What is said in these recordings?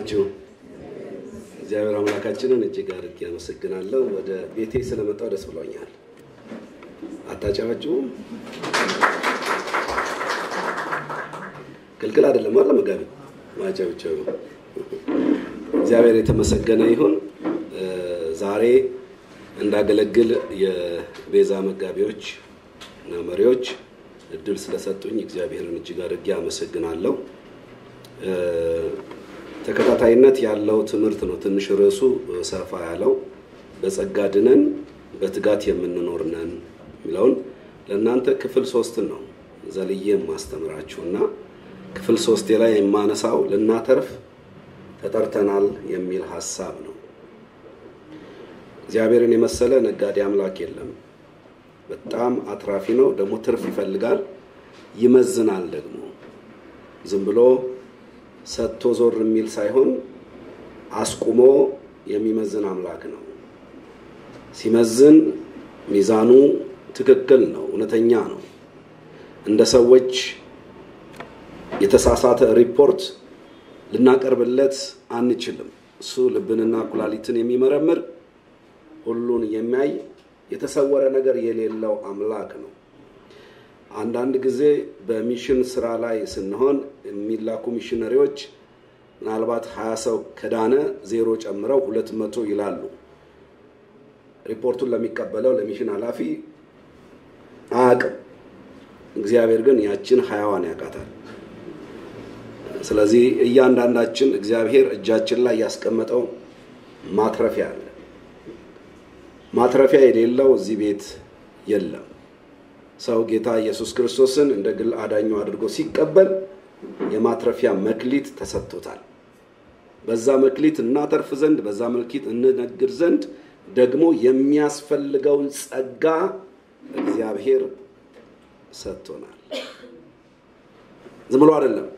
ናችሁ? እግዚአብሔር አምላካችንን እጅግ አድርጌ አመሰግናለሁ። ወደ ቤቴ ስለመጣው ደስ ብሎኛል። አታጨበጭቡም? ክልክል አይደለም አለ መጋቢ ማጨብጨቡ። እግዚአብሔር የተመሰገነ ይሁን። ዛሬ እንዳገለግል የቤዛ መጋቢዎች እና መሪዎች እድል ስለሰጡኝ እግዚአብሔርን እጅግ አድርጌ አመሰግናለሁ። ተከታታይነት ያለው ትምህርት ነው። ትንሽ ርዕሱ ሰፋ ያለው በጸጋ ድነን በትጋት የምንኖር ነን የሚለውን ለእናንተ ክፍል ሶስትን ነው ዘልዬ የማስተምራችሁ እና ክፍል ሶስቴ ላይ የማነሳው ልናተርፍ ተጠርተናል የሚል ሀሳብ ነው። እግዚአብሔርን የመሰለ ነጋዴ አምላክ የለም። በጣም አትራፊ ነው። ደግሞ ትርፍ ይፈልጋል፣ ይመዝናል። ደግሞ ዝም ብሎ ሰጥቶ ዞር የሚል ሳይሆን አስቁሞ የሚመዝን አምላክ ነው። ሲመዝን ሚዛኑ ትክክል ነው፣ እውነተኛ ነው። እንደ ሰዎች የተሳሳተ ሪፖርት ልናቀርብለት አንችልም። እሱ ልብንና ኩላሊትን የሚመረምር ሁሉን የሚያይ የተሰወረ ነገር የሌለው አምላክ ነው። አንዳንድ ጊዜ በሚሽን ስራ ላይ ስንሆን የሚላኩ ሚሽነሪዎች ምናልባት ሀያ ሰው ከዳነ ዜሮ ጨምረው ሁለት መቶ ይላሉ። ሪፖርቱን ለሚቀበለው ለሚሽን ኃላፊ አያውቅም። እግዚአብሔር ግን ያችን ሀያዋን ያውቃታል። ስለዚህ እያንዳንዳችን እግዚአብሔር እጃችን ላይ ያስቀመጠው ማትረፊያ አለ። ማትረፊያ የሌለው እዚህ ቤት የለም። ሰው ጌታ ኢየሱስ ክርስቶስን እንደ ግል አዳኙ አድርጎ ሲቀበል የማትረፊያ መክሊት ተሰጥቶታል። በዛ መክሊት እናተርፍ ዘንድ በዛ መክሊት እንነግድ ዘንድ ደግሞ የሚያስፈልገውን ጸጋ እግዚአብሔር ሰጥቶናል። ዝም ብሎ አይደለም።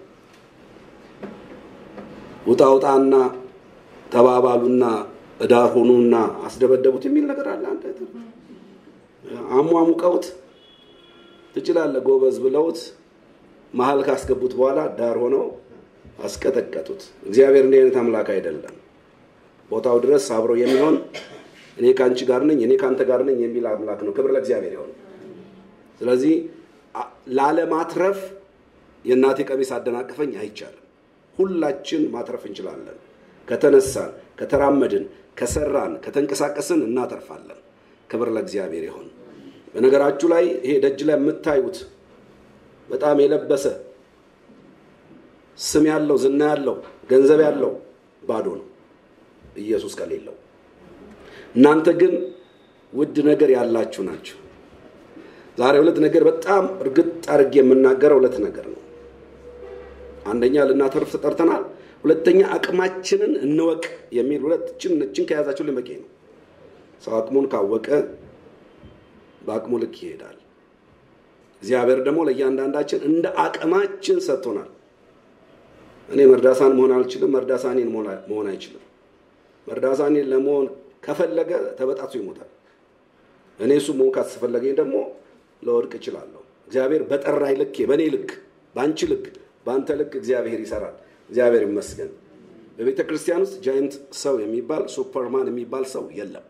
ውጣ ውጣና ተባባሉና እዳር ሆኑና አስደበደቡት የሚል ነገር አለ። አንተ አሟሙቀውት ትችላለህ ጎበዝ ብለውት መሀል ካስገቡት በኋላ ዳር ሆነው አስቀጠቀጡት። እግዚአብሔር እንዲህ አይነት አምላክ አይደለም። ቦታው ድረስ አብሮ የሚሆን እኔ ከአንቺ ጋር ነኝ፣ እኔ ከአንተ ጋር ነኝ የሚል አምላክ ነው። ክብር ለእግዚአብሔር ይሆን። ስለዚህ ላለማትረፍ የእናቴ ቀሚስ አደናቅፈኝ አይቻልም። ሁላችን ማትረፍ እንችላለን። ከተነሳን፣ ከተራመድን፣ ከሰራን፣ ከተንቀሳቀስን እናተርፋለን። ክብር ለእግዚአብሔር ይሆን። በነገራችሁ ላይ ይሄ ደጅ ላይ የምታዩት በጣም የለበሰ ስም ያለው ዝና ያለው ገንዘብ ያለው ባዶ ነው ኢየሱስ ከሌለው። እናንተ ግን ውድ ነገር ያላችሁ ናችሁ። ዛሬ ሁለት ነገር በጣም እርግጥ አድርጌ የምናገረው ሁለት ነገር ነው። አንደኛ ልናተርፍ ተጠርተናል። ሁለተኛ አቅማችንን እንወቅ የሚል ሁለችን እችን ከያዛችሁ በቂ ነው። ሰው አቅሙን ካወቀ በአቅሙ ልክ ይሄዳል። እግዚአብሔር ደግሞ ለእያንዳንዳችን እንደ አቅማችን ሰጥቶናል። እኔ መርዳሳን መሆን አልችልም፣ መርዳሳኔን መሆን አይችልም። መርዳሳኔን ለመሆን ከፈለገ ተበጣቱ ይሞታል። እኔ እሱ መሆን ካስፈለገኝ ደግሞ ለወድቅ እችላለሁ። እግዚአብሔር በጠራኝ ልክ፣ በእኔ ልክ፣ በአንቺ ልክ፣ በአንተ ልክ እግዚአብሔር ይሰራል። እግዚአብሔር ይመስገን። በቤተ ክርስቲያን ውስጥ ጃይንት ሰው የሚባል ሱፐርማን የሚባል ሰው የለም።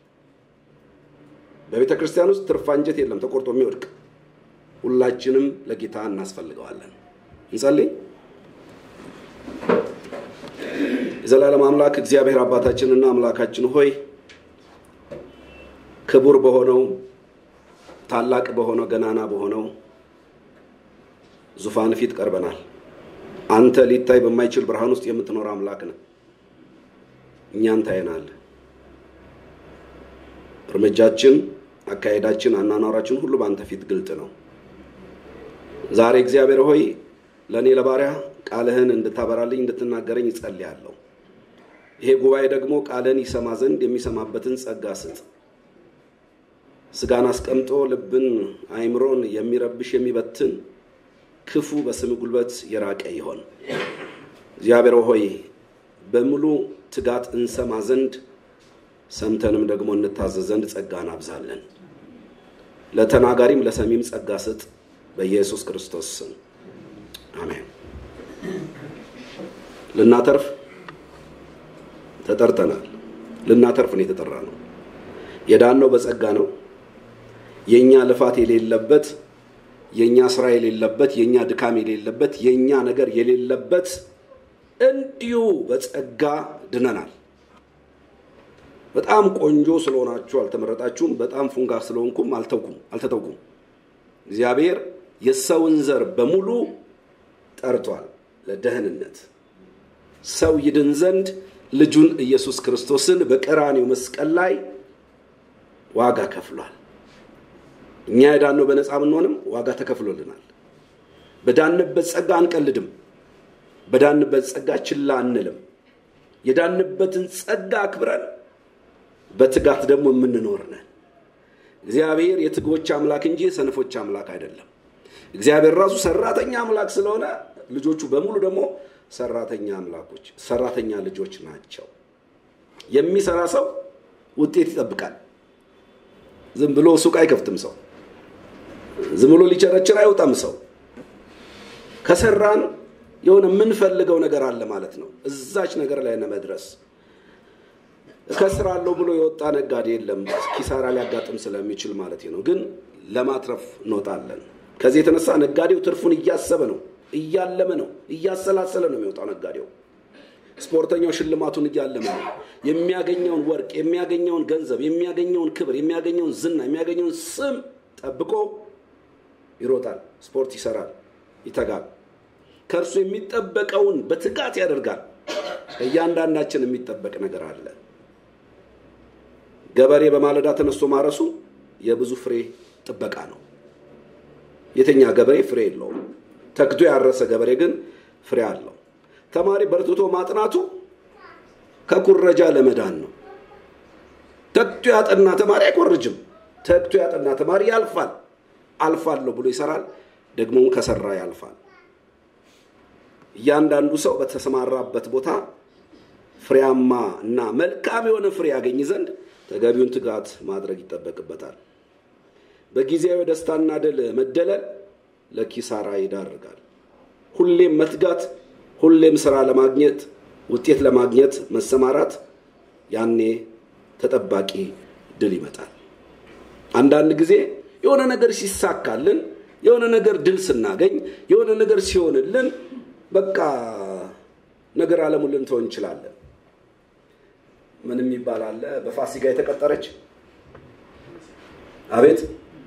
በቤተ ክርስቲያን ውስጥ ትርፍ አንጀት የለም ተቆርጦ የሚወድቅ። ሁላችንም ለጌታ እናስፈልገዋለን። እንጸልይ። የዘላለም አምላክ እግዚአብሔር አባታችንና አምላካችን ሆይ ክቡር በሆነው ታላቅ በሆነው ገናና በሆነው ዙፋን ፊት ቀርበናል። አንተ ሊታይ በማይችል ብርሃን ውስጥ የምትኖር አምላክ ነህ። እኛን ታየናለህ። እርምጃችን፣ አካሄዳችን፣ አናኗራችን ሁሉ በአንተ ፊት ግልጥ ነው። ዛሬ እግዚአብሔር ሆይ ለእኔ ለባሪያ ቃልህን እንድታበራልኝ እንድትናገረኝ ይጸልያለሁ። ይሄ ጉባኤ ደግሞ ቃልህን ይሰማ ዘንድ የሚሰማበትን ጸጋ ስጥ። ስጋን አስቀምጦ ልብን አይምሮን የሚረብሽ የሚበትን ክፉ በስም ጉልበት የራቀ ይሆን። እግዚአብሔር ሆይ በሙሉ ትጋት እንሰማ ዘንድ ሰምተንም ደግሞ እንታዘዝ ዘንድ ጸጋን አብዛለን። ለተናጋሪም ለሰሚም ጸጋ ስጥ። በኢየሱስ ክርስቶስ ስም አሜን። ልናተርፍ ተጠርተናል። ልናተርፍ ነው የተጠራ ነው። የዳነው በጸጋ ነው። የእኛ ልፋት የሌለበት የእኛ ስራ የሌለበት የእኛ ድካም የሌለበት የእኛ ነገር የሌለበት እንዲሁ በጸጋ ድነናል። በጣም ቆንጆ ስለሆናችሁ አልተመረጣችሁም። በጣም ፉንጋ ስለሆንኩም አልተውኩም አልተተውኩም። እግዚአብሔር የሰውን ዘር በሙሉ ጠርቷል ለደህንነት ሰው ይድን ዘንድ ልጁን ኢየሱስ ክርስቶስን በቀራኔው መስቀል ላይ ዋጋ ከፍሏል። እኛ የዳነው በነፃ ብንሆንም ዋጋ ተከፍሎልናል። በዳንበት ጸጋ አንቀልድም። በዳንበት ጸጋ ችላ አንልም። የዳንበትን ጸጋ አክብረን በትጋት ደግሞ የምንኖር ነን። እግዚአብሔር የትጎች አምላክ እንጂ የሰነፎች አምላክ አይደለም። እግዚአብሔር ራሱ ሰራተኛ አምላክ ስለሆነ ልጆቹ በሙሉ ደግሞ ሰራተኛ አምላኮች፣ ሰራተኛ ልጆች ናቸው። የሚሰራ ሰው ውጤት ይጠብቃል። ዝም ብሎ ሱቅ አይከፍትም ሰው። ዝም ብሎ ሊቸረችር አይወጣም ሰው። ከሰራን የሆነ የምንፈልገው ነገር አለ ማለት ነው። እዛች ነገር ላይ ለመድረስ እከስራለሁ ብሎ የወጣ ነጋዴ የለም። ኪሳራ ሊያጋጥም ስለሚችል ማለት ነው። ግን ለማትረፍ እንወጣለን። ከዚህ የተነሳ ነጋዴው ትርፉን እያሰበ ነው፣ እያለመ ነው፣ እያሰላሰለ ነው የሚወጣው ነጋዴው። ስፖርተኛው ሽልማቱን እያለመ ነው። የሚያገኘውን ወርቅ፣ የሚያገኘውን ገንዘብ፣ የሚያገኘውን ክብር፣ የሚያገኘውን ዝና፣ የሚያገኘውን ስም ጠብቆ ይሮጣል። ስፖርት ይሰራል፣ ይተጋል። ከእርሱ የሚጠበቀውን በትጋት ያደርጋል። እያንዳንዳችን የሚጠበቅ ነገር አለ። ገበሬ በማለዳ ተነስቶ ማረሱ የብዙ ፍሬ ጥበቃ ነው። የተኛ ገበሬ ፍሬ የለውም። ተግቶ ያረሰ ገበሬ ግን ፍሬ አለው። ተማሪ በርትቶ ማጥናቱ ከኩረጃ ለመዳን ነው። ተግቶ ያጠና ተማሪ አይኮርጅም። ተግቶ ያጠና ተማሪ ያልፋል። አልፋለሁ ብሎ ይሰራል፣ ደግሞ ከሰራ ያልፋል። እያንዳንዱ ሰው በተሰማራበት ቦታ ፍሬያማ እና መልካም የሆነ ፍሬ ያገኝ ዘንድ ተገቢውን ትጋት ማድረግ ይጠበቅበታል። በጊዜያዊ ደስታና ድል መደለል ለኪሳራ ይዳርጋል። ሁሌም መትጋት፣ ሁሌም ስራ ለማግኘት ውጤት ለማግኘት መሰማራት፣ ያኔ ተጠባቂ ድል ይመጣል። አንዳንድ ጊዜ የሆነ ነገር ሲሳካልን፣ የሆነ ነገር ድል ስናገኝ፣ የሆነ ነገር ሲሆንልን በቃ ነገር አለሙን ልንተው እንችላለን። ምን የሚባል አለ? በፋሲጋ የተቀጠረች አቤት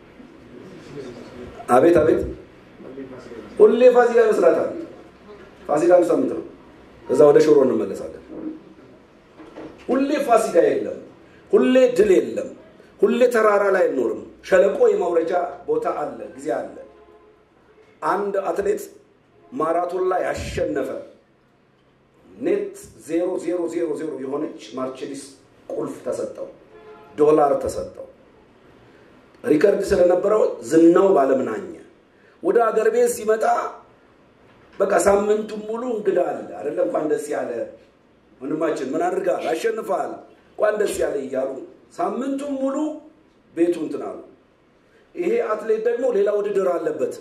አቤት አቤት ሁሌ ፋሲካ ይመስላታል። ፋሲካ አንድ ሳምንት ነው። ከዛ ወደ ሽሮ እንመለሳለን። ሁሌ ፋሲካ የለም። ሁሌ ድል የለም። ሁሌ ተራራ ላይ አይኖርም። ሸለቆ የማውረጃ ቦታ አለ፣ ጊዜ አለ። አንድ አትሌት ማራቶን ላይ ያሸነፈ ኔት ዜሮ ዜሮ ዜሮ ዜሮ የሆነች ማርቼዲስ ቁልፍ ተሰጠው፣ ዶላር ተሰጠው። ሪከርድ ስለነበረው ዝናው ባለምናኘ ወደ አገር ቤት ሲመጣ በቃ ሳምንቱን ሙሉ እንግዳ አለ አይደለ? እንኳን ደስ ያለ ወንድማችን፣ ምን አድርጋል? አሸንፈሃል፣ እንኳን ደስ ያለ እያሉ ሳምንቱን ሙሉ ቤቱ እንትን አሉ። ይሄ አትሌት ደግሞ ሌላ ውድድር አለበት።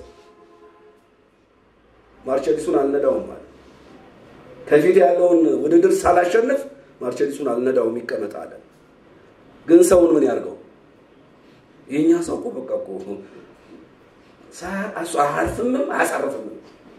ማርቸዲሱን አልነዳውም ማለት ከፊት ያለውን ውድድር ሳላሸንፍ ማርቸዲሱን አልነዳውም ይቀመጥ አለ። ግን ሰውን ምን ያርገው? የእኛ ሰው እኮ በቃ እኮ አያልፍምም አያሳርፍምም።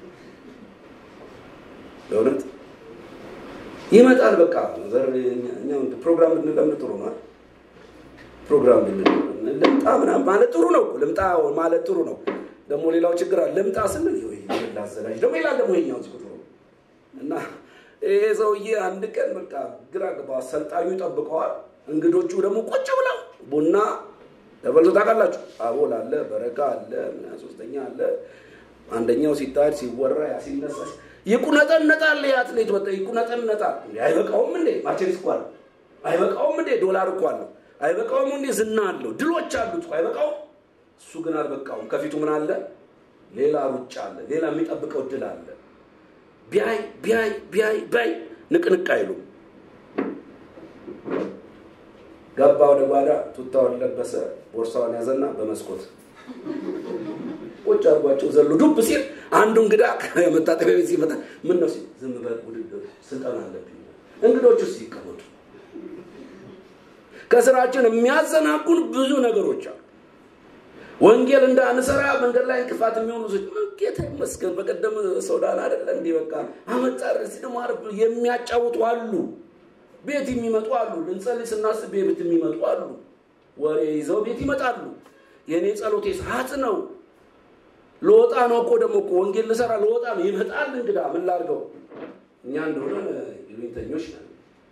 በእውነት ይመጣል። በቃ ፕሮግራም ብንለምድ ጥሩ ነው። ፕሮግራም ልምጣ ምናምን ማለት ጥሩ ነው። ልምጣ ማለት ጥሩ ነው። ደግሞ ሌላው ችግር አለ። ልምጣ ስንል ላዘጋጅ ደግሞ ይላል ደግሞ ይኛው ጥሩ እና ይሄ ሰውዬ አንድ ቀን በቃ ግራ ገባ። አሰልጣኙ ይጠብቀዋል። እንግዶቹ ደግሞ ቁጭ ብለው ቡና ተበልቶ ታውቃላችሁ። አቦል አለ፣ በረካ አለ፣ ምን ሶስተኛ አለ። አንደኛው ሲታድ ሲወራ ያ ሲነሳ ይቁነጠነጣል። የአትሌት በቃ ይቁነጠነጣል። አይበቃውም እንዴ ማርቼዲስ እኮ አለው። አይበቃውም እንዴ ዶላር እኮ አለው። አይበቃውም እንዴ ዝና አለው፣ ድሎች አሉት። አይበቃውም። እሱ ግን አልበቃውም። ከፊቱ ምን አለ? ሌላ ሩጫ አለ፣ ሌላ የሚጠብቀው ድል አለ። ቢያይ ቢያይ ቢያይ ቢያይ ንቅንቅ አይሉም። ገባ ወደ ጓዳ፣ ቱታውን ለበሰ፣ ቦርሳውን ያዘና በመስኮት ቁጭ አድርጓቸው ዘሎ ዱብ ሲል አንዱ እንግዳ መታጠቢያ ቤት ሲመጣ ምን ነው ሲል ዝም በል ውድድር ስልጠና አለብኝ። እንግዶቹ ሲቀመጡ ከስራችን የሚያዘናጉን ብዙ ነገሮች አሉ። ወንጌል እንዳንሰራ መንገድ ላይ እንቅፋት የሚሆኑ ሰዎች ጌታ ይመስገን። በቀደም ሶዳን አይደለ እንዲህ በቃ አመጣር ደግሞ የሚያጫውቱ አሉ። ቤት የሚመጡ አሉ። ልንጸልይ ስናስብ ቤት የሚመጡ አሉ። ወሬ ይዘው ቤት ይመጣሉ። የእኔ ጸሎቴ ሰዓት ነው። ለወጣ ነው እኮ ደግሞ እኮ ወንጌል ልሰራ ለወጣ ነው። ይመጣል እንግዳ ምን ላድርገው? እኛ እንደሆነ ይሉኝተኞች ነን።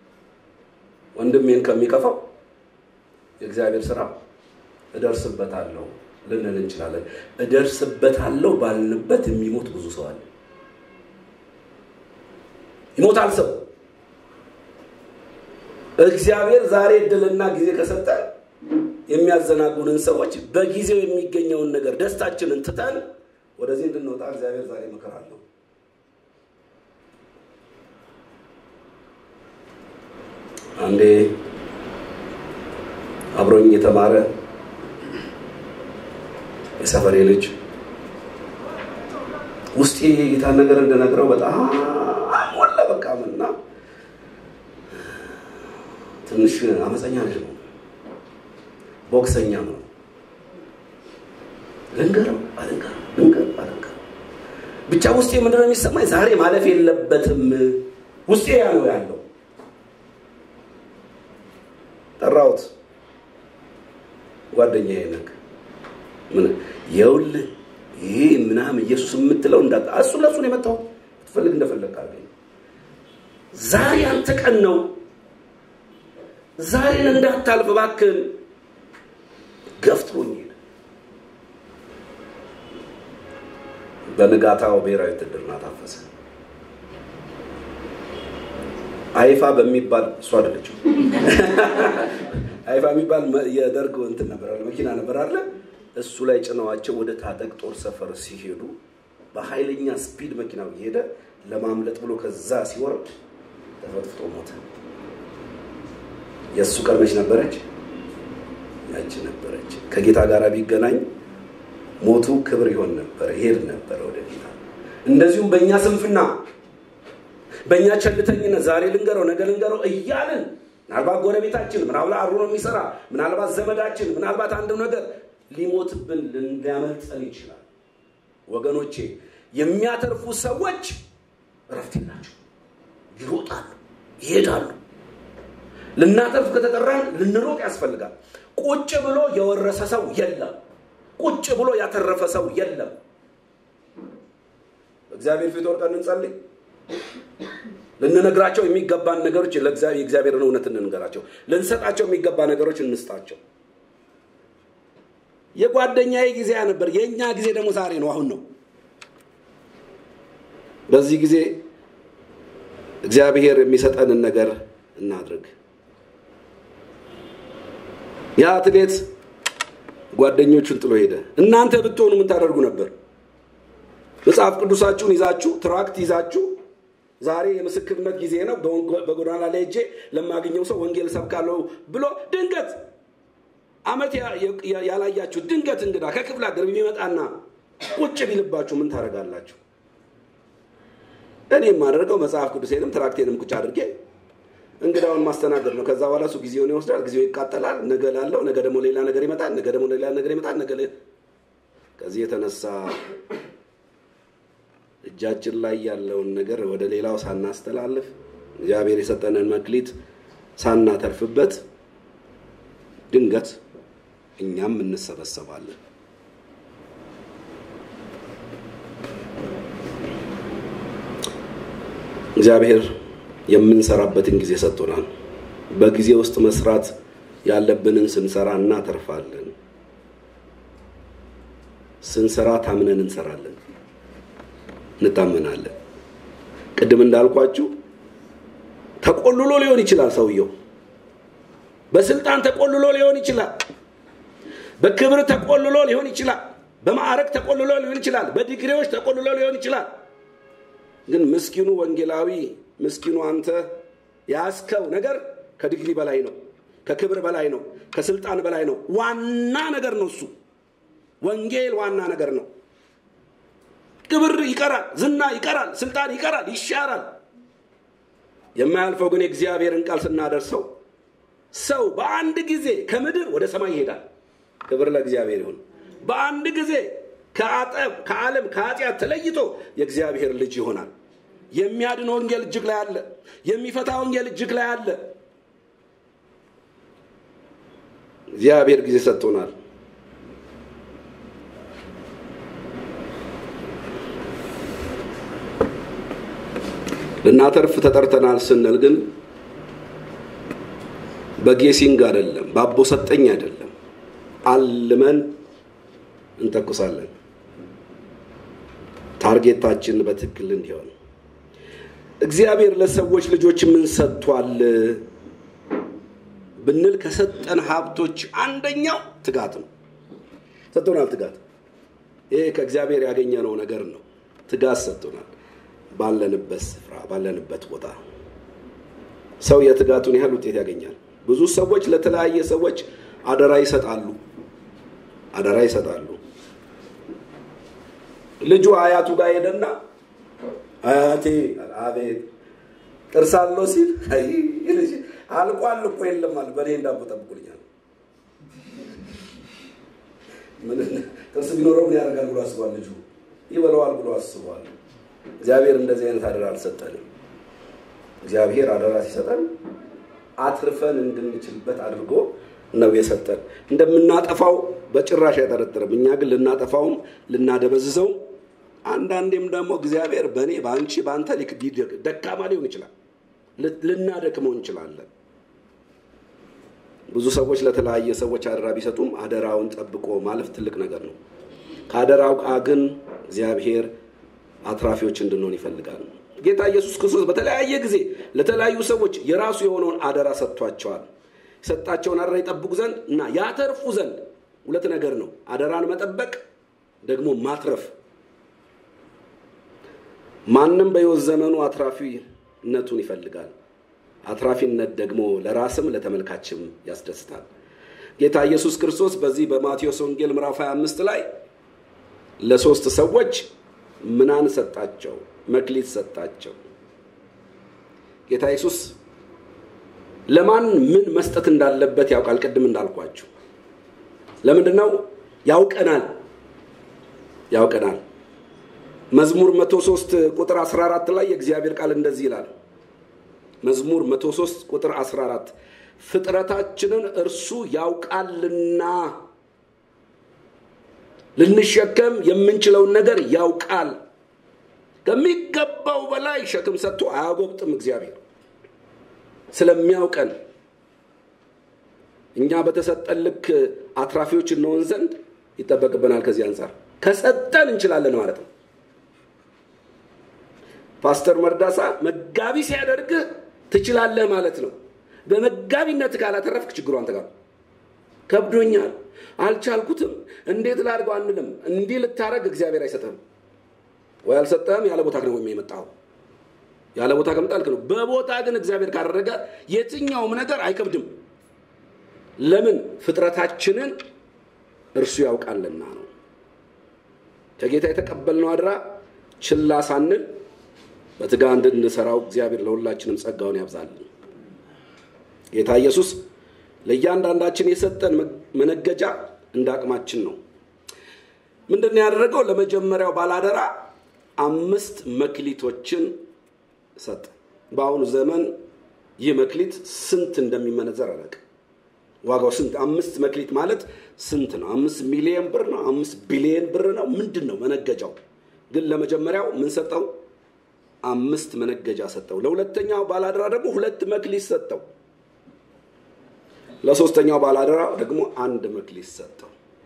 ወንድሜን ከሚከፋው የእግዚአብሔር ስራ እደርስበታለሁ ልንል እንችላለን። እደርስበታለሁ ባልንበት የሚሞት ብዙ ሰው አለ። ይሞታል ሰው። እግዚአብሔር ዛሬ እድልና ጊዜ ከሰጠ የሚያዘናጉንን ሰዎች በጊዜው የሚገኘውን ነገር ደስታችንን ትተን ወደዚህ እንድንወጣ እግዚአብሔር ዛሬ ምክር አለው። አንዴ አብሮኝ የተማረ የሰፈሬ ልጅ ውስጤ የጌታን ነገር እንደነግረው በጣም ሞላ። በቃ ምና ትንሽ አመፀኛ ልጅ ነው፣ ቦክሰኛ ነው። ልንገረው አልንገረው ልንገረው አልንገረው ብቻ ውስጤ ምንድነው የሚሰማኝ? ዛሬ ማለፍ የለበትም ውስጤ ያለው ያለው ጠራሁት። ጓደኛዬ ነህ ምን የውልህ ይሄ ምናምን ኢየሱስ የምትለው እንዳታ እሱ ለእሱ ነው የመጣው። ትፈልግ እንደፈለግ አድርገኝ። ዛሬ አንተ ቀን ነው። ዛሬን እንዳታልፍ እባክህን። ገፍትሮኝ ሄደ። በንጋታው ብሔራዊ ውትድርና ታፈሰ። አይፋ በሚባል እሱ አይደለችም። አይፋ የሚባል የደርግ እንትን ነበር አለ መኪና ነበር አለ እሱ ላይ ጭነዋቸው ወደ ታጠቅ ጦር ሰፈር ሲሄዱ በኃይለኛ ስፒድ መኪናው እየሄደ ለማምለጥ ብሎ ከዛ ሲወርድ ተፈጥፍጦ ሞተ። የእሱ ቀን መች ነበረች? ያቺ ነበረች። ከጌታ ጋር ቢገናኝ ሞቱ ክብር ይሆን ነበረ፣ ይሄድ ነበረ ወደ ጌታ። እንደዚሁም በእኛ ስንፍና፣ በእኛ ቸልተኝነት ዛሬ ልንገረው ነገ ልንገረው እያልን ምናልባት ጎረቤታችን፣ ምናልባት አብሮ ነው የሚሰራ፣ ምናልባት ዘመዳችን፣ ምናልባት አንድ ነገር ሊሞትብን ሊያመልጠን ይችላል። ወገኖቼ የሚያተርፉ ሰዎች እረፍት የላቸው፣ ይሮጣሉ፣ ይሄዳሉ። ልናተርፍ ከተጠራን ልንሮጥ ያስፈልጋል። ቁጭ ብሎ የወረሰ ሰው የለም። ቁጭ ብሎ ያተረፈ ሰው የለም። እግዚአብሔር ፊት ወርቀን እንጸልይ። ልንነግራቸው የሚገባን ነገሮች የእግዚአብሔርን እውነት እንንገራቸው። ልንሰጣቸው የሚገባ ነገሮች እንስጣቸው። የጓደኛዬ ጊዜ ነበር። የእኛ ጊዜ ደግሞ ዛሬ ነው፣ አሁን ነው። በዚህ ጊዜ እግዚአብሔር የሚሰጠንን ነገር እናድርግ። ያ አትሌት ጓደኞቹን ጥሎ ሄደ። እናንተ ብትሆኑ ምን ታደርጉ ነበር? መጽሐፍ ቅዱሳችሁን ይዛችሁ ትራክት ይዛችሁ ዛሬ የምስክርነት ጊዜ ነው፣ በጎዳና ላይ ሄጄ ለማገኘው ሰው ወንጌል ሰብካለሁ ብሎ ድንገት አመት ያላያችሁ ድንገት እንግዳ ከክፍለ ሀገር ቢመጣና ቁጭ ቢልባችሁ ምን ታደርጋላችሁ? እኔ የማደርገው መጽሐፍ ቅዱሴንም ትራክቴንም ቁጭ አድርጌ እንግዳውን ማስተናገድ ነው። ከዛ በኋላ እሱ ጊዜውን ይወስዳል፣ ጊዜው ይቃጠላል። ነገ ላለው ነገ ደግሞ ሌላ ነገር ይመጣል፣ ነገ ደግሞ ሌላ ነገር ይመጣል። ነገ ከዚህ የተነሳ እጃችን ላይ ያለውን ነገር ወደ ሌላው ሳናስተላልፍ እግዚአብሔር የሰጠንን መክሊት ሳናተርፍበት ድንገት እኛም እንሰበሰባለን። እግዚአብሔር የምንሰራበትን ጊዜ ሰጥቶናል። በጊዜ ውስጥ መስራት ያለብንን ስንሰራ እናተርፋለን። ስንሰራ ታምነን እንሰራለን፣ እንታመናለን። ቅድም እንዳልኳችሁ ተቆልሎ ሊሆን ይችላል ሰውየው በስልጣን ተቆልሎ ሊሆን ይችላል። በክብር ተቆልሎ ሊሆን ይችላል። በማዕረግ ተቆልሎ ሊሆን ይችላል። በዲግሪዎች ተቆልሎ ሊሆን ይችላል። ግን ምስኪኑ ወንጌላዊ፣ ምስኪኑ አንተ ያስከው ነገር ከዲግሪ በላይ ነው፣ ከክብር በላይ ነው፣ ከስልጣን በላይ ነው። ዋና ነገር ነው እሱ። ወንጌል ዋና ነገር ነው። ክብር ይቀራል፣ ዝና ይቀራል፣ ስልጣን ይቀራል፣ ይሻራል። የማያልፈው ግን የእግዚአብሔርን ቃል ስናደርሰው ሰው በአንድ ጊዜ ከምድር ወደ ሰማይ ይሄዳል። ክብር ለእግዚአብሔር ይሁን። በአንድ ጊዜ ከአጠብ ከዓለም ከኃጢአት ተለይቶ የእግዚአብሔር ልጅ ይሆናል። የሚያድን ወንጌል እጅግ ላይ አለ። የሚፈታ ወንጌል እጅግ ላይ አለ። እግዚአብሔር ጊዜ ሰጥቶናል። ልናተርፍ ተጠርተናል ስንል ግን በጌሲንግ አይደለም፣ በአቦ ሰጠኝ አይደለም። አልመን እንተኩሳለን። ታርጌታችን በትክክል እንዲሆን እግዚአብሔር ለሰዎች ልጆች ምን ሰጥቷል ብንል ከሰጠን ሀብቶች አንደኛው ትጋት ነው። ሰጥቶናል። ትጋት ይሄ ከእግዚአብሔር ያገኘነው ነገር ነው። ትጋት ሰጥቶናል። ባለንበት ስፍራ ባለንበት ቦታ ሰው የትጋቱን ያህል ውጤት ያገኛል። ብዙ ሰዎች ለተለያየ ሰዎች አደራ ይሰጣሉ አደራ ይሰጣሉ። ልጁ አያቱ ጋር ሄደና አያቴ አቤት ጥርስ አለው ሲል አልቋል እኮ የለም አለ። በእኔ እንዳቦ ጠብቁልኛል። ጥርስ ቢኖረው ምን ያደርጋል ብሎ አስቧል። ልጁ ይበለዋል ብሎ አስቧል። እግዚአብሔር እንደዚህ አይነት አደራ አልሰጠንም። እግዚአብሔር አደራ ሲሰጠን አትርፈን እንድንችልበት አድርጎ ነው የሰጠን። እንደምናጠፋው በጭራሽ አይጠረጥርም። እኛ ግን ልናጠፋውም ልናደበዝዘው፣ አንዳንዴም ደግሞ እግዚአብሔር በእኔ በአንቺ በአንተ ደካማ ሊሆን ይችላል። ልናደክመው እንችላለን። ብዙ ሰዎች ለተለያየ ሰዎች አደራ ቢሰጡም አደራውን ጠብቆ ማለፍ ትልቅ ነገር ነው። ከአደራው ቃ ግን እግዚአብሔር አትራፊዎች እንድንሆን ይፈልጋል። ጌታ ኢየሱስ ክርስቶስ በተለያየ ጊዜ ለተለያዩ ሰዎች የራሱ የሆነውን አደራ ሰጥቷቸዋል። የሰጣቸውን አደራ ይጠብቁ ዘንድ እና ያተርፉ ዘንድ ሁለት ነገር ነው። አደራን መጠበቅ ደግሞ ማትረፍ። ማንም በሕይወት ዘመኑ አትራፊነቱን ይፈልጋል። አትራፊነት ደግሞ ለራስም ለተመልካችም ያስደስታል። ጌታ ኢየሱስ ክርስቶስ በዚህ በማቴዎስ ወንጌል ምዕራፍ 25 ላይ ለሶስት ሰዎች ምናን ሰጣቸው? መክሊት ሰጣቸው። ጌታ ኢየሱስ ለማን ምን መስጠት እንዳለበት ያውቃል። ቅድም እንዳልኳችሁ ለምንድን ነው ያውቀናል፣ ያውቀናል። መዝሙር 103 ቁጥር 14 ላይ የእግዚአብሔር ቃል እንደዚህ ይላል። መዝሙር 103 ቁጥር 14 ፍጥረታችንን እርሱ ያውቃልና ልንሸከም የምንችለውን ነገር ያውቃል። ከሚገባው በላይ ሸክም ሰጥቶ አያጎብጥም። እግዚአብሔር ስለሚያውቀን እኛ በተሰጠን ልክ አትራፊዎች እንሆን ዘንድ ይጠበቅብናል። ከዚህ አንጻር ከሰጠን እንችላለን ማለት ነው። ፓስተር መርዳሳ መጋቢ ሲያደርግህ ትችላለህ ማለት ነው። በመጋቢነት ካላተረፍክ ችግሩ አንተ ጋር ከብዶኛል፣ አልቻልኩትም፣ እንዴት ላድርገው አንልም። እንዲህ ልታረግ እግዚአብሔር አይሰጥህም ወይ አልሰጠህም። ያለ ቦታ ነው የመጣው። ያለ ቦታ ከመጣልክ ነው። በቦታ ግን እግዚአብሔር ካደረገ የትኛውም ነገር አይከብድም። ለምን? ፍጥረታችንን እርሱ ያውቃልና ነው። ከጌታ የተቀበልነው አድራ ችላ ሳንል በትጋ እንድንሰራው እግዚአብሔር ለሁላችንም ጸጋውን ያብዛልን። ጌታ ኢየሱስ ለእያንዳንዳችን የሰጠን መነገጃ እንደ አቅማችን ነው። ምንድን ነው ያደረገው? ለመጀመሪያው ባላደራ አምስት መክሊቶችን ሰጠ። በአሁኑ ዘመን ይህ መክሊት ስንት እንደሚመነዘር አላውቅም። ዋጋው ስንት? አምስት መክሊት ማለት ስንት ነው? አምስት ሚሊዮን ብር ነው? አምስት ቢሊዮን ብር ነው? ምንድን ነው መነገጃው? ግን ለመጀመሪያው ምን ሰጠው? አምስት መነገጃ ሰጠው። ለሁለተኛው ባላደራ ደግሞ ሁለት መክሊት ሰጠው። ለሶስተኛው ባላደራ ደግሞ አንድ መክሊት ሰጠው።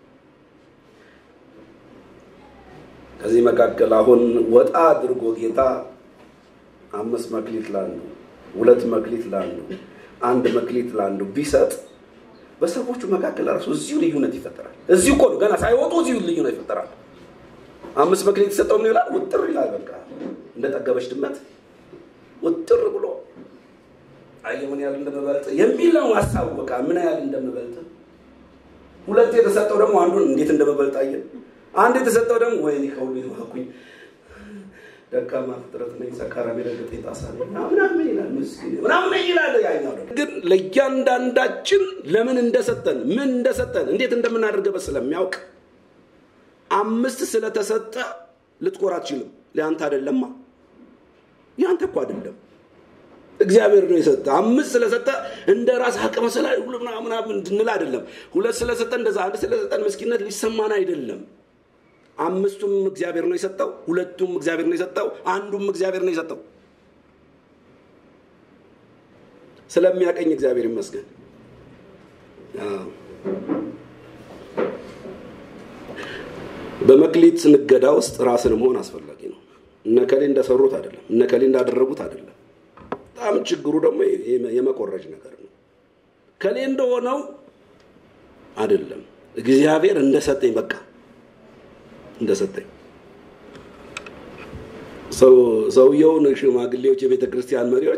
ከዚህ መካከል አሁን ወጣ አድርጎ ጌታ አምስት መክሊት ላንዱ፣ ሁለት መክሊት ላንዱ፣ አንድ መክሊት ላንዱ ቢሰጥ በሰዎቹ መካከል ራሱ እዚሁ ልዩነት ይፈጠራል። እዚሁ እኮ ነው ገና ሳይወጡ እዚሁ ልዩነት ይፈጠራል። አምስት መክሊት የሰጠው ምን ይላል? ውጥር ይላል። በቃ እንደ ጠገበች ድመት ውጥር ብሎ አየ ምን ያህል እንደምበልጥ የሚል ነው ሀሳቡ። በቃ ምን ያህል እንደምበልጥ። ሁለት የተሰጠው ደግሞ አንዱን እንዴት እንደምበልጥ አየ። አንድ የተሰጠው ደግሞ ወይኔ ከሁሉ ይዋኩኝ ደካማ ፍጥረት ነኝ፣ ሰካራም የረገጠኝ ጣሳ ነኝ ምናምን ይላል። ምስኪን ምናምን ይላል። ያኛው ደግሞ ግን ለእያንዳንዳችን ለምን እንደሰጠን ምን እንደሰጠን እንዴት እንደምናደርገበት ስለሚያውቅ አምስት ስለተሰጠ ልትኮራ አትችልም። ለአንተ አይደለማ፣ ያንተ እኮ አይደለም እግዚአብሔር ነው የሰጠ። አምስት ስለሰጠ እንደ ራስ አቅመ ስላ ምናምን እንድንል አይደለም። ሁለት ስለሰጠ እንደዛ አንድ ስለሰጠን ምስኪነት ሊሰማን አይደለም። አምስቱም እግዚአብሔር ነው የሰጠው፣ ሁለቱም እግዚአብሔር ነው የሰጠው፣ አንዱም እግዚአብሔር ነው የሰጠው። ስለሚያቀኝ እግዚአብሔር ይመስገን። በመክሊት ንገዳ ውስጥ ራስን መሆን አስፈላጊ ነው። እነከሌ እንደሰሩት አይደለም፣ እነከሌ እንዳደረጉት አይደለም። በጣም ችግሩ ደግሞ የመቆረጅ ነገር ነው። ከሌ እንደሆነው አይደለም፣ እግዚአብሔር እንደሰጠኝ በቃ እንደሰጠኝ ሰውየውን ሽማግሌዎች፣ የቤተ ክርስቲያን መሪዎች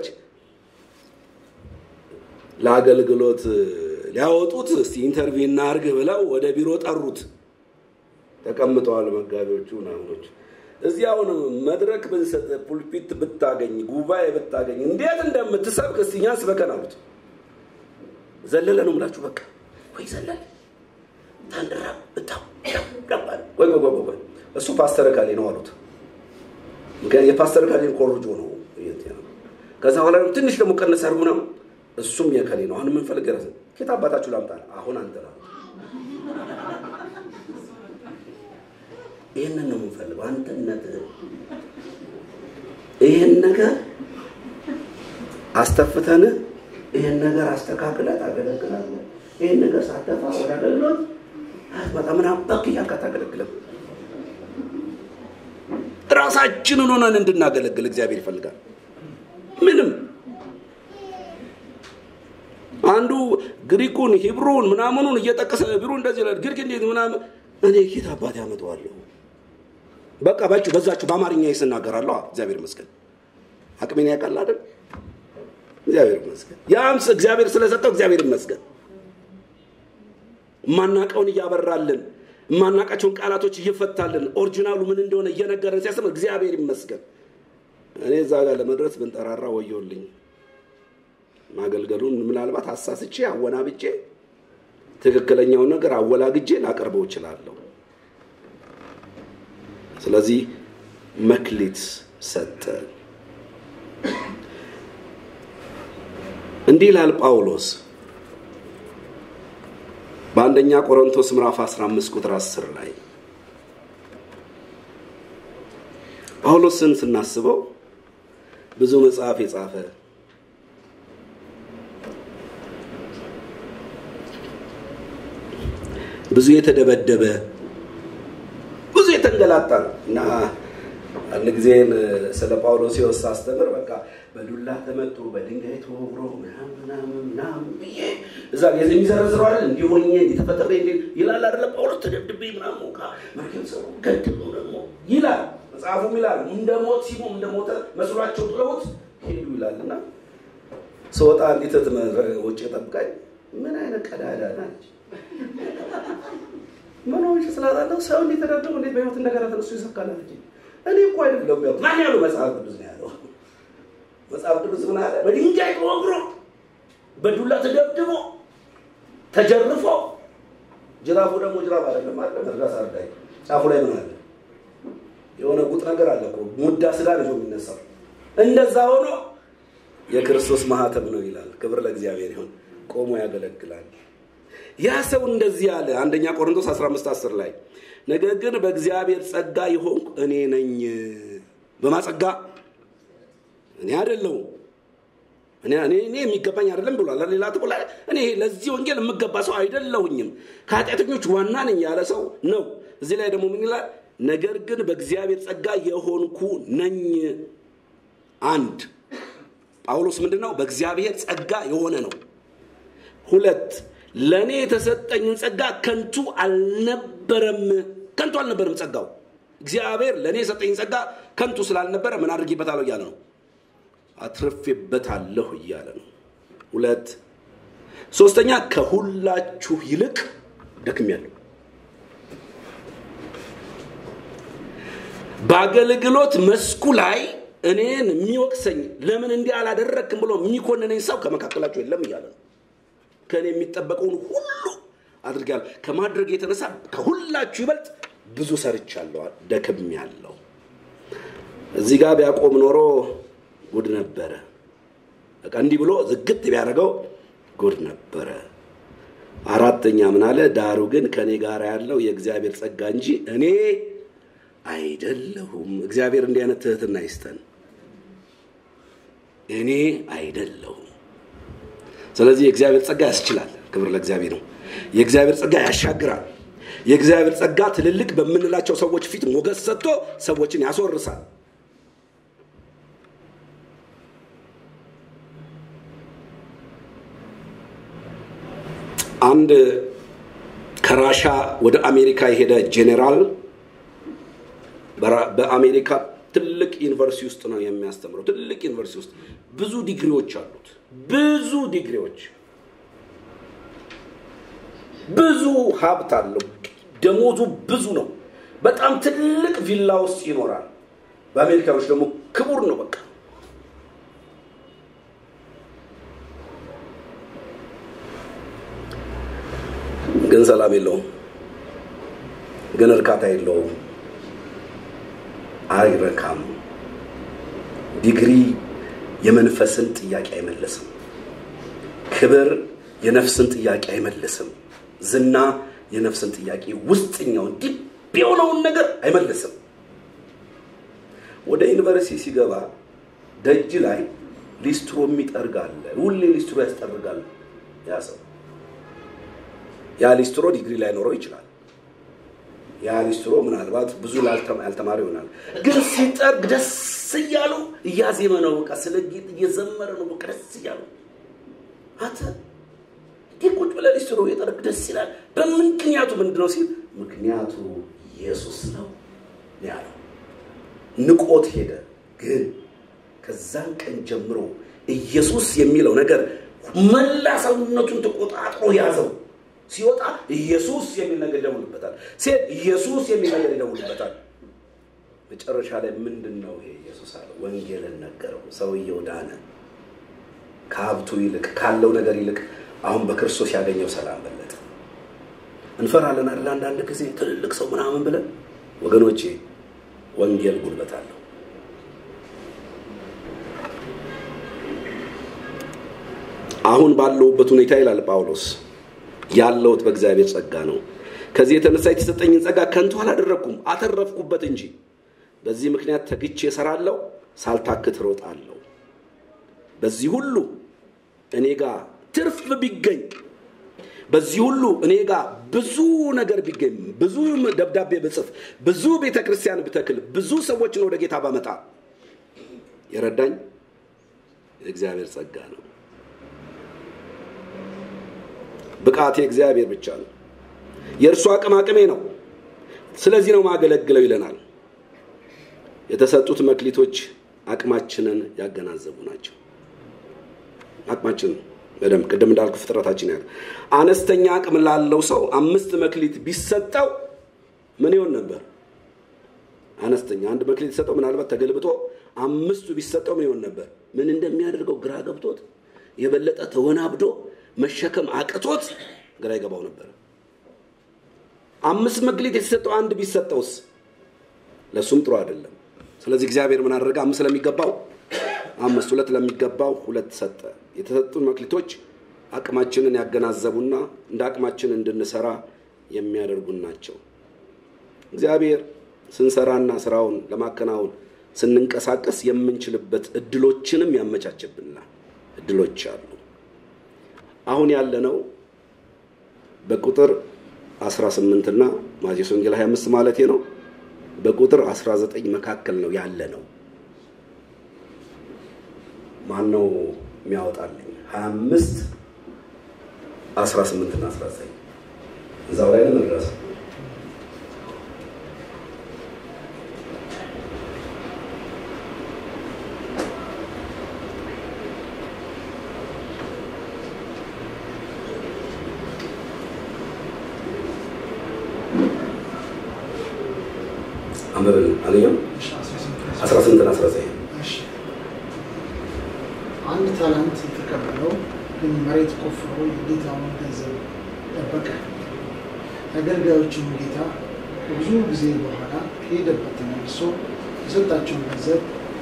ለአገልግሎት ሊያወጡት እስቲ ኢንተርቪው እናርግ ብለው ወደ ቢሮ ጠሩት። ተቀምጠዋል መጋቢዎቹ ምናምኖች። እዚህ አሁን መድረክ ብንሰጥ ፑልፒት ብታገኝ ጉባኤ ብታገኝ እንዴት እንደምትሰብክ እስቲ እኛን ስበከን አሉት። ዘለለ ነው ምላችሁ በቃ ወይ ዘለለ ታንድራ ብታው ወይ ወይ ወይ እሱ ፓስተር ካሌ ነው አሉት። የፓስተር ካሌን ኮርጆ ነው። ከዛ በኋላ ትንሽ ደግሞ ቀነስ አድርጉ ነው እሱም የከሌ ነው። አሁን የምንፈልግ ረስ ኬት አባታችሁ ላምጣል አሁን አንተ ነው ይህንን ነው የምንፈልገው። አንተነት ይህን ነገር አስተፍተን ይህን ነገር አስተካክለ ታገለግላለህ። ይህን ነገር ሳተፋ ወደ አገልግሎት አትመጣ ምናምን በክ እያልክ አታገለግልም። ራሳችንን ሆነን እንድናገለግል እግዚአብሔር ይፈልጋል። ምንም አንዱ ግሪኩን ሂብሩን ምናምኑን እየጠቀሰ ቢሩ እንደዚህ ይላል። ግሪክ እንዴት ምናምን እኔ ኬት አባት ያመጣዋለሁ? በቃ ባችሁ በዛችሁ በአማርኛ ይስናገራለሁ። እግዚአብሔር ይመስገን አቅሜን ያውቃል አይደል? እግዚአብሔር ይመስገን። ያም እግዚአብሔር ስለሰጠው እግዚአብሔር ይመስገን። የማናውቀውን እያበራልን የማናውቃቸውን ቃላቶች እየፈታልን ኦሪጂናሉ ምን እንደሆነ እየነገረን ሲያስተምር እግዚአብሔር ይመስገን። እኔ እዛ ጋር ለመድረስ ብንጠራራ ወዮልኝ። ማገልገሉን ምናልባት አሳስቼ አወናብጬ ትክክለኛውን ነገር አወላግጄ ላቀርበው እችላለሁ። ስለዚህ መክሊት ሰጠ። እንዲህ ይላል ጳውሎስ በአንደኛ ቆሮንቶስ ምዕራፍ 15 ቁጥር 10 ላይ ጳውሎስን ስናስበው ብዙ መጽሐፍ የጻፈ ብዙ የተደበደበ ብዙ የተንገላታ ነው እና አንድ ጊዜን ስለ ጳውሎስ ሕይወት ሳስተምር በቃ በዱላ ተመቶ በድንጋይ ተወግሮ ምናምን ምናምን ብዬ እዛ ጊዜ የሚዘረዝረው አይደል እንዲሆኜ እንዲተፈጠረ ይላል አይደለ ጳውሎስ ተደብድቤ ምናምን ሞቃ መርኬም ሰው ገድሎ ደግሞ ይላል መጽሐፉም ይላል እንደ ሞት ሲሞም እንደ ሞተ መስሏቸው ጥለውት ሄዱ ይላል እና ስወጣ እንዲት ውጭ ጠብቃኝ ምን አይነት ቀዳዳ ናች ምን ሆንሽ ስላላለሁ ሰው እንዴት ተደብድቦ እንዴት በህይወት እንደገና ተነሱ ይሰብካል አለች እኔ እኮ አይደለም ያው ማን ያለው መጽሐፍ ቅዱስ ነው ያለው መጽሐፍ ቅዱስ ምን አለ በድንጋይ ተወግሮ በዱላ ተደብድቦ ተጀርፎ ጅራፉ ደግሞ ጅራፍ አይደለም አለ መድረስ አርዳይ ጫፉ ላይ ምን አለ የሆነ ጉጥ ነገር አለ እኮ ሙዳ ስጋ ልጆ የሚነሳው እንደዛ ሆኖ የክርስቶስ ማህተም ነው ይላል ክብር ለእግዚአብሔር ይሁን ቆሞ ያገለግላል ያ ሰው እንደዚህ አለ አንደኛ ቆሮንቶስ 15 10 ላይ ነገር ግን በእግዚአብሔር ጸጋ የሆንኩ እኔ ነኝ በማጸጋ እኔ አይደለሁም እኔ እኔ የሚገባኝ አይደለም ብሏል ሌላ ጥቁላ እኔ ለዚህ ወንጌል የምገባ ሰው አይደለሁኝም ከኃጢአተኞች ዋና ነኝ ያለ ሰው ነው እዚህ ላይ ደግሞ ምን ይላል ነገር ግን በእግዚአብሔር ጸጋ የሆንኩ ነኝ አንድ ጳውሎስ ምንድን ነው በእግዚአብሔር ጸጋ የሆነ ነው ሁለት ለእኔ የተሰጠኝን ጸጋ ከንቱ አልነበረም ከንቱ አልነበረም ጸጋው እግዚአብሔር ለእኔ የሰጠኝ ጸጋ ከንቱ ስላልነበረ ምን አድርጌበታለሁ እያለ ነው አትርፌበታለሁ እያለ ነው ሁለት ሶስተኛ ከሁላችሁ ይልቅ ደክሜያለሁ በአገልግሎት መስኩ ላይ እኔን የሚወቅሰኝ ለምን እንዲህ አላደረግክም ብሎ የሚኮንነኝ ሰው ከመካከላቸው የለም እያለ ነው። ከእኔ የሚጠበቀውን ሁሉ አድርጋለሁ። ከማድረግ የተነሳ ከሁላችሁ ይበልጥ ብዙ ሰርቻለሁ፣ ደክም ያለው እዚህ ጋር ቢያቆም ኖሮ ጉድ ነበረ። በቃ እንዲህ ብሎ ዝግት ቢያደርገው ጉድ ነበረ። አራተኛ ምን አለ? ዳሩ ግን ከእኔ ጋር ያለው የእግዚአብሔር ጸጋ እንጂ እኔ አይደለሁም። እግዚአብሔር እንዲህ አይነት ትህትና ይስጠን። እኔ አይደለሁም። ስለዚህ የእግዚአብሔር ጸጋ ያስችላል። ክብር ለእግዚአብሔር ነው። የእግዚአብሔር ጸጋ ያሻግራል። የእግዚአብሔር ጸጋ ትልልቅ በምንላቸው ሰዎች ፊት ሞገስ ሰጥቶ ሰዎችን ያስወርሳል። አንድ ከራሻ ወደ አሜሪካ የሄደ ጄኔራል በአሜሪካ ትልቅ ዩኒቨርሲቲ ውስጥ ነው የሚያስተምረው። ትልቅ ዩኒቨርሲቲ ውስጥ ብዙ ዲግሪዎች አሉት። ብዙ ዲግሪዎች፣ ብዙ ሀብት አለው። ደሞዙ ብዙ ነው። በጣም ትልቅ ቪላ ውስጥ ይኖራል። በአሜሪካኖች ደግሞ ክቡር ነው። በቃ ግን ሰላም የለውም። ግን እርካታ የለውም። አይረካም። ዲግሪ የመንፈስን ጥያቄ አይመልስም። ክብር የነፍስን ጥያቄ አይመልስም። ዝና የነፍስን ጥያቄ ውስጥኛውን ዲብ የሆነውን ነገር አይመልስም። ወደ ዩኒቨርሲቲ ሲገባ ደጅ ላይ ሊስትሮ የሚጠርግ አለ። ሁሌ ሊስትሮ ያስጠርጋል ያ ሰው። ያ ሊስትሮ ዲግሪ ላይኖረው ይችላል። ያ ሊስትሮ ምናልባት ብዙ ያልተማረ ይሆናል። ግን ሲጠርግ ደስ እያሉ እያዜመ ነው። በቃ ስለ ጌጥ እየዘመረ ነው። በቃ ደስ እያሉ አንተ እንዲህ ቁጭ ብለህ ሊስትሮ እየጠረግ ደስ ይላል። በምክንያቱ ምንድን ነው ሲል ምክንያቱ ኢየሱስ ነው ያለው። ንቆት ሄደ። ግን ከዛን ቀን ጀምሮ ኢየሱስ የሚለው ነገር መላ ሰውነቱን ተቆጣጥሮ ያዘው። ሲወጣ ኢየሱስ የሚል ነገር ይደውልበታል። ሴት ኢየሱስ የሚል ነገር ይደውልበታል። መጨረሻ ላይ ምንድን ነው ይሄ ኢየሱስ አለ። ወንጌልን ነገረው። ሰውየው ዳነ። ከሀብቱ ይልቅ ካለው ነገር ይልቅ አሁን በክርስቶስ ያገኘው ሰላም በለጠ። እንፈራለን አይደል? አንዳንድ ጊዜ ትልልቅ ሰው ምናምን ብለን ወገኖቼ፣ ወንጌል ጉልበት አለው። አሁን ባለሁበት ሁኔታ ይላል ጳውሎስ ያለውት በእግዚአብሔር ጸጋ ነው። ከዚህ የተነሳ የተሰጠኝን ጸጋ ከንቱ አላደረግኩም፣ አተረፍኩበት እንጂ። በዚህ ምክንያት ተግቼ እሰራለሁ፣ ሳልታክት እሮጣለሁ። በዚህ ሁሉ እኔ ጋር ትርፍ ቢገኝ፣ በዚህ ሁሉ እኔ ጋር ብዙ ነገር ቢገኝ፣ ብዙ ደብዳቤ ብጽፍ፣ ብዙ ቤተ ክርስቲያን ብተክል፣ ብዙ ሰዎችን ወደ ጌታ ባመጣ የረዳኝ የእግዚአብሔር ጸጋ ነው። ብቃቴ እግዚአብሔር ብቻ ነው። የእርሱ አቅም አቅሜ ነው። ስለዚህ ነው ማገለግለው ይለናል። የተሰጡት መክሊቶች አቅማችንን ያገናዘቡ ናቸው። አቅማችንን በደንብ ቅድም እንዳልኩ ፍጥረታችን ያለ አነስተኛ አቅም ላለው ሰው አምስት መክሊት ቢሰጠው ምን ይሆን ነበር? አነስተኛ አንድ መክሊት ቢሰጠው ምናልባት ተገልብጦ አምስቱ ቢሰጠው ምን ይሆን ነበር? ምን እንደሚያደርገው ግራ ገብቶት የበለጠ ተወናብዶ መሸከም አቅቶት ግራ ይገባው ነበር። አምስት መክሊት የተሰጠው አንድ ቢሰጠውስ ለእሱም ጥሩ አይደለም። ስለዚህ እግዚአብሔር ምን አደረገ? አምስት ለሚገባው አምስት፣ ሁለት ለሚገባው ሁለት ሰጠ። የተሰጡን መክሊቶች አቅማችንን ያገናዘቡና እንደ አቅማችን እንድንሰራ የሚያደርጉን ናቸው። እግዚአብሔር ስንሰራና ስራውን ለማከናወን ስንንቀሳቀስ የምንችልበት እድሎችንም ያመቻችብናል። እድሎች አሉ። አሁን ያለነው በቁጥር 18 እና ማቴዎስ ወንጌል 25 ማለት ነው። በቁጥር 19 መካከል ነው ያለ ነው። ማን ነው የሚያወጣልኝ? 25 18 እና 19 እዛው ላይ ነው ድረስ አንበበል አገኘው አስራ ስምንትና አስራ ዘጠኝ አንድ ታላንት የተቀበለው ግን መሬት ቆፍሮ የጌታውን ገንዘብ ጠበቀ። አገልጋዮቹም ጌታ ከብዙ ጊዜ በኋላ ከሄደበት ተመልሶ የሰጣቸውን ገንዘብ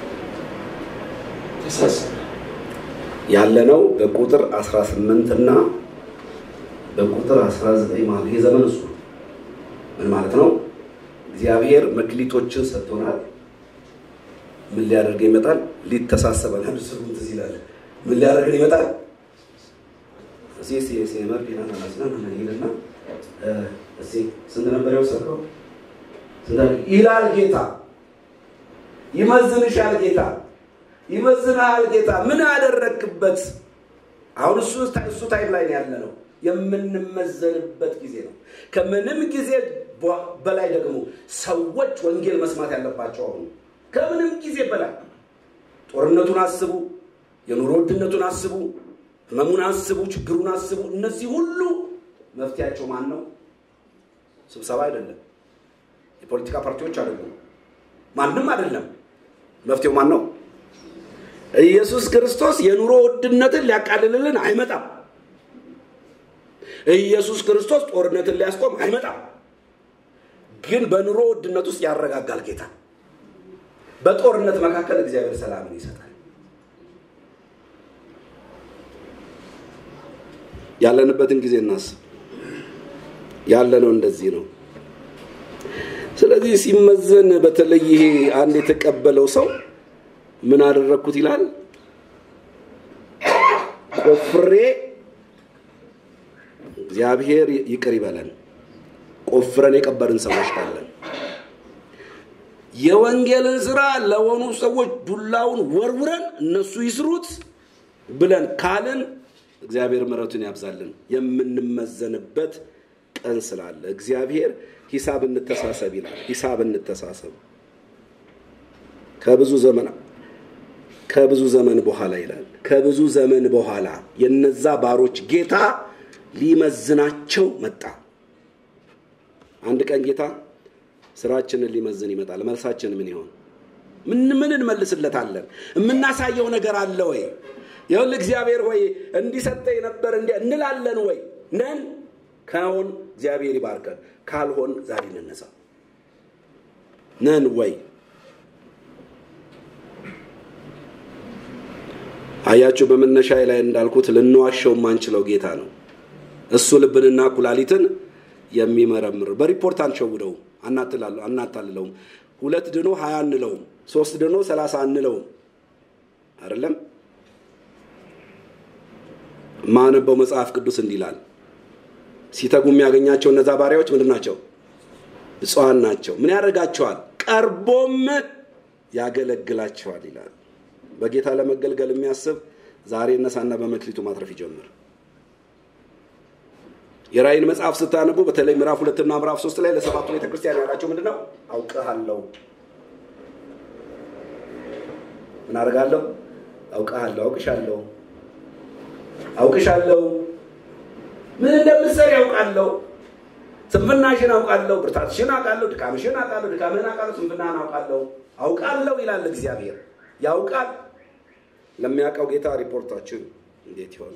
ተሳሰረ። ያለነው በቁጥር 18 እና በቁጥር 19 ማለት ይሄ ዘመን እሱ ነው። ምን ማለት ነው? እግዚአብሔር መክሊቶችን ሰጥቶናል። ምን ሊያደርገን ይመጣል? ሊተሳሰበን አንድ ስሩን ትዝ ይላል። ምን ሊያደርገን ይመጣል? እሺ እሺ እሺ መርዲና ናስና ምን ይልና እሺ ስንት ነበር የወሰድከው? ስንት ይላል ጌታ። ይመዝንሻል ጌታ ይመዝናል ጌታ። ምን አደረግክበት? አሁን እሱ እሱ ታይም ላይ ያለ ነው። የምንመዘንበት ጊዜ ነው። ከምንም ጊዜ በላይ ደግሞ ሰዎች ወንጌል መስማት ያለባቸው አሁን ከምንም ጊዜ በላይ ጦርነቱን አስቡ፣ የኑሮ ውድነቱን አስቡ፣ ህመሙን አስቡ፣ ችግሩን አስቡ። እነዚህ ሁሉ መፍትያቸው ማን ነው? ስብሰባ አይደለም፣ የፖለቲካ ፓርቲዎች አይደሉም፣ ማንም አይደለም። መፍትሄው ማን ነው? ኢየሱስ ክርስቶስ የኑሮ ውድነትን ሊያቃልልልን አይመጣም። ኢየሱስ ክርስቶስ ጦርነትን ሊያስቆም አይመጣም። ግን በኑሮ ውድነት ውስጥ ያረጋጋል ጌታ። በጦርነት መካከል እግዚአብሔር ሰላምን ይሰጣል። ያለንበትን ጊዜ እናስብ። ያለነው እንደዚህ ነው። ስለዚህ ሲመዘን በተለይ ይሄ አንድ የተቀበለው ሰው ምን አደረግኩት ይላል። ቆፍሬ እግዚአብሔር ይቅር ይበለን። ቆፍረን የቀበርን ሰዎች ካለን የወንጌልን ስራ ለሆኑ ሰዎች ዱላውን ወርውረን እነሱ ይስሩት ብለን ካልን እግዚአብሔር ምሕረቱን ያብዛልን። የምንመዘንበት ቀን ስላለ እግዚአብሔር ሂሳብ እንተሳሰብ ይላል። ሂሳብ እንተሳሰብ ከብዙ ዘመን ከብዙ ዘመን በኋላ ይላል። ከብዙ ዘመን በኋላ የነዛ ባሮች ጌታ ሊመዝናቸው መጣ። አንድ ቀን ጌታ ስራችንን ሊመዝን ይመጣል። መልሳችን ምን ይሆን? ምን ምን እንመልስለታለን? የምናሳየው ነገር አለ ወይ? ይኸውልህ እግዚአብሔር ሆይ እንዲሰጠኝ ነበር እንዲ እንላለን ወይ? ነን ከሆን እግዚአብሔር ይባርከን፣ ካልሆን ዛሬ እንነሳ። ነን ወይ? አያችሁ፣ በመነሻ ላይ እንዳልኩት ልንዋሸው የማንችለው ጌታ ነው። እሱ ልብንና ኩላሊትን የሚመረምር በሪፖርት አንሸውደው አናታልለውም። ሁለት ድኖ ሀያ አንለውም። ሶስት ድኖ ሰላሳ አንለውም። አይደለም ማነበው መጽሐፍ ቅዱስ እንዲላል ሲተጉ የሚያገኛቸው እነዛ ባሪያዎች ምንድን ናቸው? ብፁዓን ናቸው። ምን ያደርጋቸዋል? ቀርቦም ያገለግላቸዋል ይላል። በጌታ ለመገልገል የሚያስብ ዛሬ እነሳና በመክሊቱ ማትረፍ ይጀምር። የራእይን መጽሐፍ ስታነቡ በተለይ ምዕራፍ ሁለትና ምዕራፍ ሶስት ላይ ለሰባቱ ቤተክርስቲያን ያላቸው ምንድን ነው? አውቅሃለሁ። ምን አደርጋለሁ? አውቅሃለሁ፣ አውቅሻለሁ፣ አውቅሻለሁ። ምን እንደምትሰሪ አውቃለሁ። ስንፍናሽን አውቃለሁ፣ ብርታትሽን አውቃለሁ፣ ድካምሽን አውቃለሁ፣ ድካምህን አውቃለሁ፣ ስንፍናህን አውቃለሁ። አውቃለሁ ይላል እግዚአብሔር። ያውቃል። ለሚያውቀው ጌታ ሪፖርታችን እንዴት ይሆን?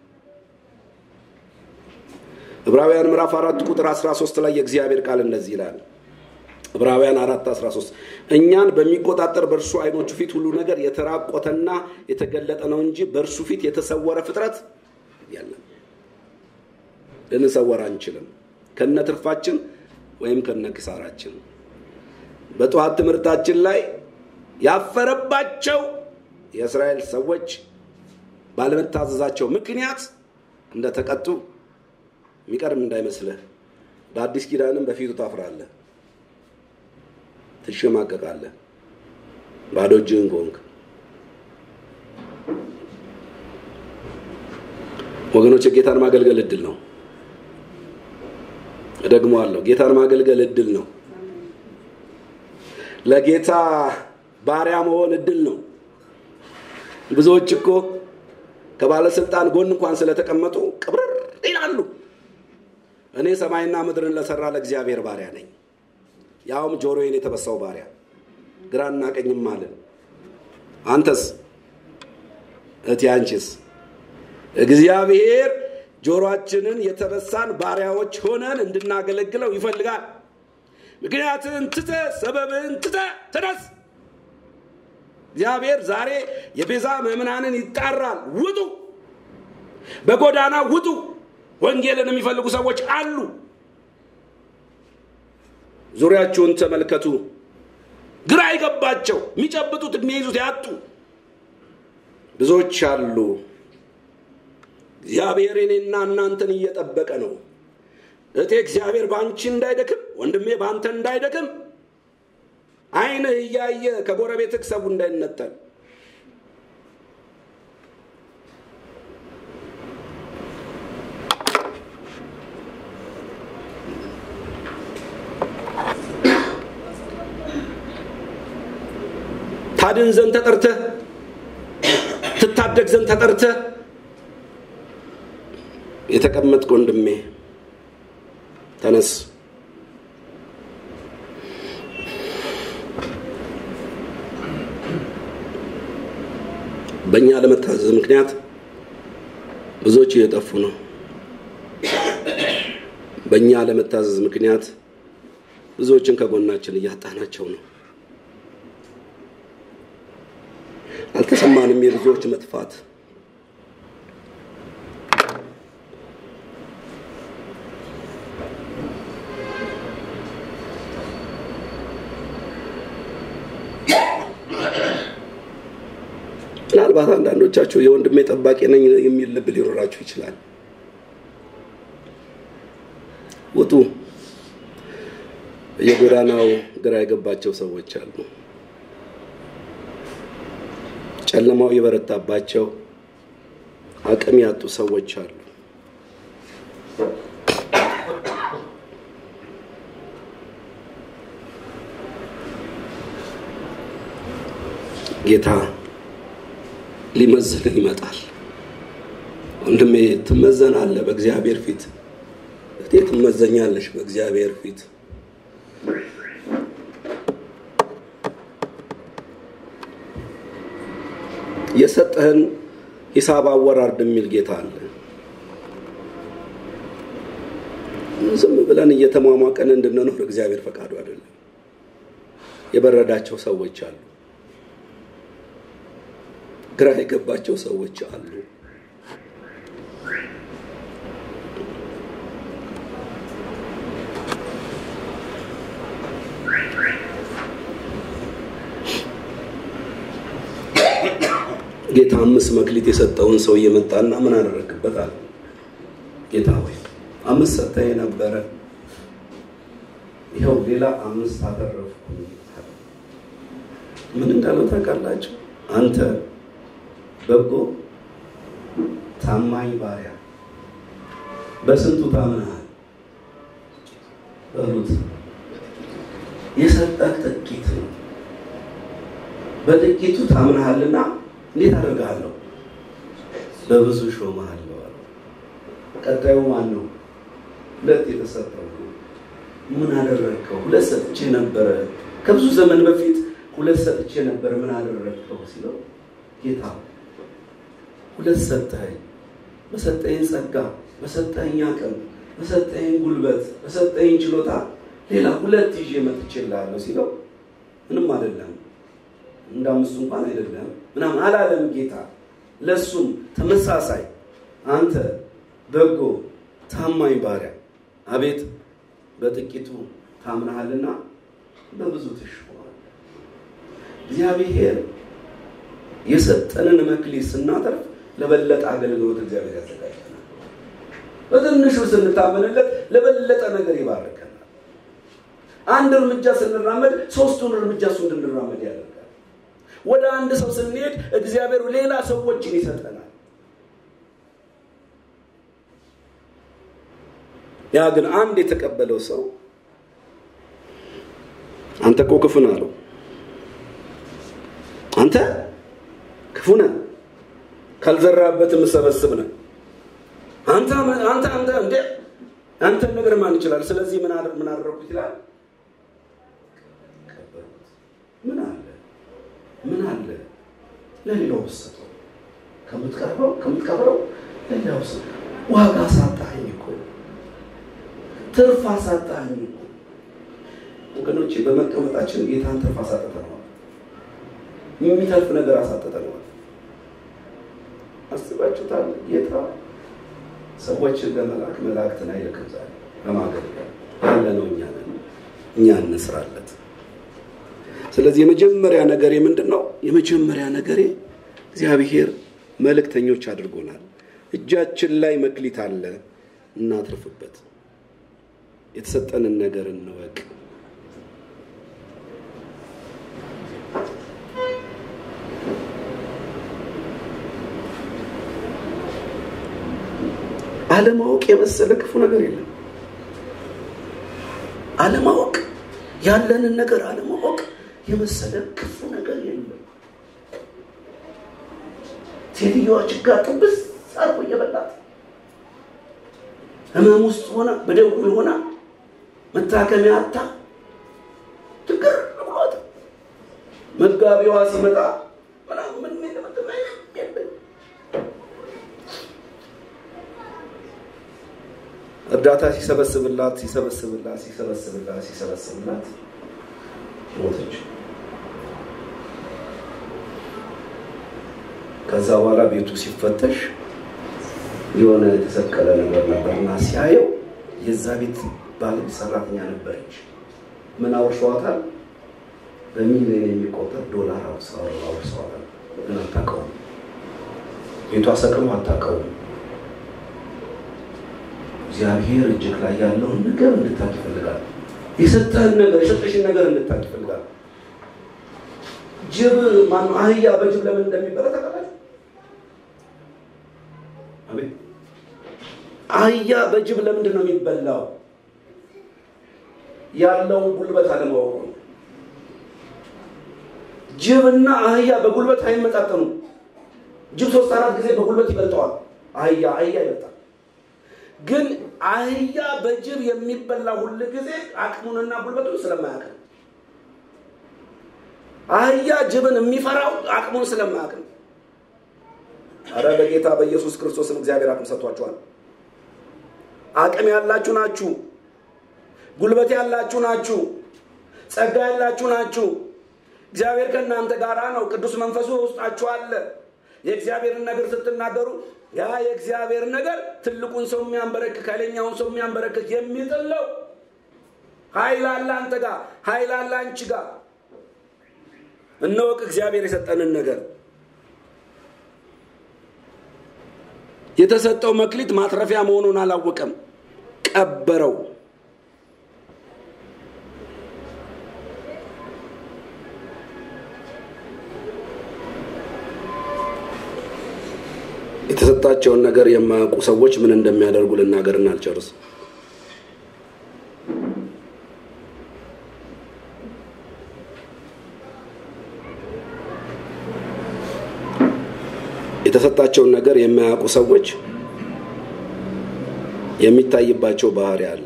ዕብራውያን ምዕራፍ አራት ቁጥር 13 ላይ የእግዚአብሔር ቃል እንደዚህ ይላል። ዕብራውያን አራት 13 እኛን በሚቆጣጠር በእርሱ አይኖቹ ፊት ሁሉ ነገር የተራቆተና የተገለጠ ነው እንጂ በእርሱ ፊት የተሰወረ ፍጥረት የለም። ልንሰወር አንችልም፣ ከነ ትርፋችን ወይም ከነ ክሳራችን። በጠዋት ትምህርታችን ላይ ያፈረባቸው የእስራኤል ሰዎች ባለመታዘዛቸው ምክንያት እንደተቀጡ የሚቀርም እንዳይመስልህ። በአዲስ ኪዳንም በፊቱ ታፍራለህ፣ ትሸማቀቃለህ፣ ባዶ እጅህን ከሆንክ። ወገኖች ጌታን ማገልገል እድል ነው። እደግመዋለሁ፣ ጌታን ማገልገል እድል ነው። ለጌታ ባሪያ መሆን እድል ነው። ብዙዎች እኮ ከባለስልጣን ጎን እንኳን ስለተቀመጡ ቅብርር ይላሉ። እኔ ሰማይና ምድርን ለሰራ ለእግዚአብሔር ባሪያ ነኝ። ያውም ጆሮዬን የተበሳው ባሪያ ግራና ቀኝም አልን። አንተስ እቴ አንቺስ? እግዚአብሔር ጆሮአችንን የተበሳን ባሪያዎች ሆነን እንድናገለግለው ይፈልጋል። ምክንያትን ትተ ሰበብን ትተ ተነስ። እግዚአብሔር ዛሬ የቤዛ ምዕመናንን ይጣራል። ውጡ፣ በጎዳና ውጡ። ወንጌልን የሚፈልጉ ሰዎች አሉ። ዙሪያችሁን ተመልከቱ። ግራ የገባቸው የሚጨብጡት የሚይዙት ያጡ ብዙዎች አሉ። እግዚአብሔር እኔና እናንተን እየጠበቀ ነው። እቴ እግዚአብሔር በአንቺ እንዳይደክም፣ ወንድሜ በአንተ እንዳይደክም፣ ዓይንህ እያየ ከጎረቤትህ ሰው እንዳይነጠል ታድን ዘንድ ተጠርተህ ትታደግ ዘንድ ተጠርተህ የተቀመጥክ ወንድሜ ተነስ። በእኛ ለመታዘዝ ምክንያት ብዙዎች እየጠፉ ነው። በእኛ ለመታዘዝ ምክንያት ብዙዎችን ከጎናችን እያጣናቸው ነው። አልተሰማንም የብዙዎች መጥፋት። ምናልባት አንዳንዶቻችሁ የወንድሜ ጠባቂ ነኝ የሚል ልብ ሊኖራችሁ ይችላል። ውጡ። የጎዳናው ግራ የገባቸው ሰዎች አሉ። ጨለማው የበረታባቸው አቅም ያጡ ሰዎች አሉ። ጌታ ሊመዝንህ ይመጣል። ወንድሜ ትመዘናለህ በእግዚአብሔር ፊት። እህቴ ትመዘኛለሽ በእግዚአብሔር ፊት። የሰጠህን ሂሳብ አወራርድ የሚል ጌታ አለ። ዝም ብለን እየተሟሟቀን እንድንኖር እግዚአብሔር ፈቃዱ አይደለም። የበረዳቸው ሰዎች አሉ። ግራ የገባቸው ሰዎች አሉ። ጌታ አምስት መክሊት የሰጠውን ሰው እየመጣና ምን አደረግበታል? ጌታ ሆይ አምስት ሰጠኝ ነበረ፣ ይኸው ሌላ አምስት አተረፍኩ። ምን እንዳለው ታውቃላችሁ? አንተ በጎ ታማኝ ባሪያ በስንቱ ታምነሃል በሉት። የሰጠህ ጥቂት ነው፣ በጥቂቱ ታምነሃልና እንዴት አደርግሃለሁ? በብዙ ሾመሃለሁ አለ። ቀጣዩ ማን ነው? ሁለት የተሰጠው ምን አደረግከው? ሁለት ሰጥቼ ነበረ ከብዙ ዘመን በፊት ሁለት ሰጥቼ ነበር፣ ምን አደረግከው ሲለው ጌታ ሁለት ሰጠኸኝ፣ በሰጠኝ ጸጋ፣ በሰጠኝ አቅም፣ በሰጠኝ ጉልበት፣ በሰጠኝ ችሎታ ሌላ ሁለት ይዤ መጥቼልሃለሁ ሲለው ምንም አይደለም እንደ አምስቱ እንኳን አይደለም ምናምን አላለም ጌታ። ለእሱም ተመሳሳይ አንተ በጎ ታማኝ ባሪያ፣ አቤት በጥቂቱ ታምናሃልና በብዙ ትሾማለህ። እግዚአብሔር የሰጠንን መክሊት ስናተርፍ ለበለጠ አገልግሎት እግዚአብሔር ያዘጋጀናል። በትንሹ ስንታመንለት ለበለጠ ነገር ይባርከናል። አንድ እርምጃ ስንራመድ ሶስቱን እርምጃ እሱ እንድንራመድ ያደርጋል። ወደ አንድ ሰው ስንሄድ እግዚአብሔር ሌላ ሰዎችን ይሰጠናል። ያ ግን አንድ የተቀበለው ሰው አንተ እኮ ክፉ ነህ አለው። አንተ ክፉ ነህ፣ ካልዘራበት የምሰበስብ ነህ። አንተ አንተ አንተ እንዴ አንተን ነገር ማን ይችላል? ስለዚህ ምን ምን አደረኩት ይላል። ምን አለ ምን አለ ለሌላው ብትሰጠው ከምትቀርበው ከምትቀብረው ለሌላው ሰው ዋጋ ሳጣኝ እኮ ትርፍ አሳጣኝ እኮ ወገኖቼ በመቀመጣችን ጌታን ትርፍ አሳጥተነዋል የሚተርፍ ነገር አሳጥተነዋል አስባችሁታል ጌታ ሰዎችን ለመላክ መላእክትን አይልክም ዛሬ ለማገልገል ያለ ነው እኛ ነን እኛ እንስራለት ስለዚህ የመጀመሪያ ነገሬ ምንድን ነው የመጀመሪያ ነገሬ እግዚአብሔር መልእክተኞች አድርጎናል እጃችን ላይ መክሊት አለ እናትርፍበት የተሰጠንን ነገር እንወቅ አለማወቅ የመሰለ ክፉ ነገር የለም አለማወቅ ያለንን ነገር አለማወቅ የመሰለ ክፉ ነገር የለም ሴትዮዋ ችጋ ጥብስ አርጎ እየበላት ህመም ውስጥ ሆና በደዌ ሆና መታከሚያ አታ ትግር ብሏት መጋቢዋ ሲመጣ ምናምን ምን እርዳታ ሲሰበስብላት ሲሰበስብላት ሲሰበስብላት ሲሰበስብላት ሞተች። ከዛ በኋላ ቤቱ ሲፈተሽ የሆነ የተሰቀለ ነገር ነበርና ሲያየው የዛ ቤት ባለቤት ሰራተኛ ነበረች። ምን አውርሰዋታል? በሚሊዮን የሚቆጠር ዶላር አውርሰዋታል። ግን አታውቀውም። ቤቷ ሰቅሎ አታውቀውም። እግዚአብሔር እጅግ ላይ ያለውን ነገር እንድታቅ ይፈልጋል። የሰጠህን ነገር የሰጠሽን ነገር እንድታቅ ይፈልጋል። ጅብ ማነው አህያ በጅብ ለምን እንደሚበላ ታውቃላችሁ? አቤት አህያ በጅብ ለምንድን ነው የሚበላው? ያለውን ጉልበት አለማወቁ ነው። ጅብና አህያ በጉልበት አይመጣጠኑም። ጅብ ሶስት አራት ጊዜ በጉልበት ይበልጠዋል። አህያ አህያ ይበልጣል። ግን አህያ በጅብ የሚበላ ሁል ጊዜ አቅሙንና ጉልበቱን ስለማያውቅ ነው። አህያ ጅብን የሚፈራው አቅሙን ስለማያውቅ ነው። አረ በጌታ በኢየሱስ ክርስቶስም እግዚአብሔር አቅም ሰጥቷችኋል። አቅም ያላችሁ ናችሁ። ጉልበት ያላችሁ ናችሁ። ጸጋ ያላችሁ ናችሁ። እግዚአብሔር ከእናንተ ጋር ነው። ቅዱስ መንፈሱ ውስጣችሁ አለ። የእግዚአብሔርን ነገር ስትናገሩ ያ የእግዚአብሔር ነገር ትልቁን ሰው የሚያንበረክክ ኃይለኛውን ሰው የሚያንበረክክ የሚጥለው ኃይል አለ አንተ ጋር፣ ኃይል አለ አንቺ ጋር። እንወቅ እግዚአብሔር የሰጠንን ነገር። የተሰጠው መክሊት ማትረፊያ መሆኑን አላወቀም፣ ቀበረው። የተሰጣቸውን ነገር የማያውቁ ሰዎች ምን እንደሚያደርጉ ልናገርና አልጨርስ። የተሰጣቸውን ነገር የማያውቁ ሰዎች የሚታይባቸው ባህሪ አለ።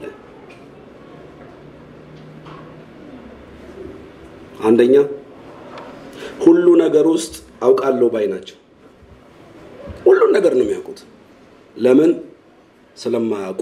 አንደኛ ሁሉ ነገር ውስጥ አውቃለሁ ባይ ናቸው። ሁሉን ነገር ነው የሚያውቁት። ለምን? ስለማያውቁ።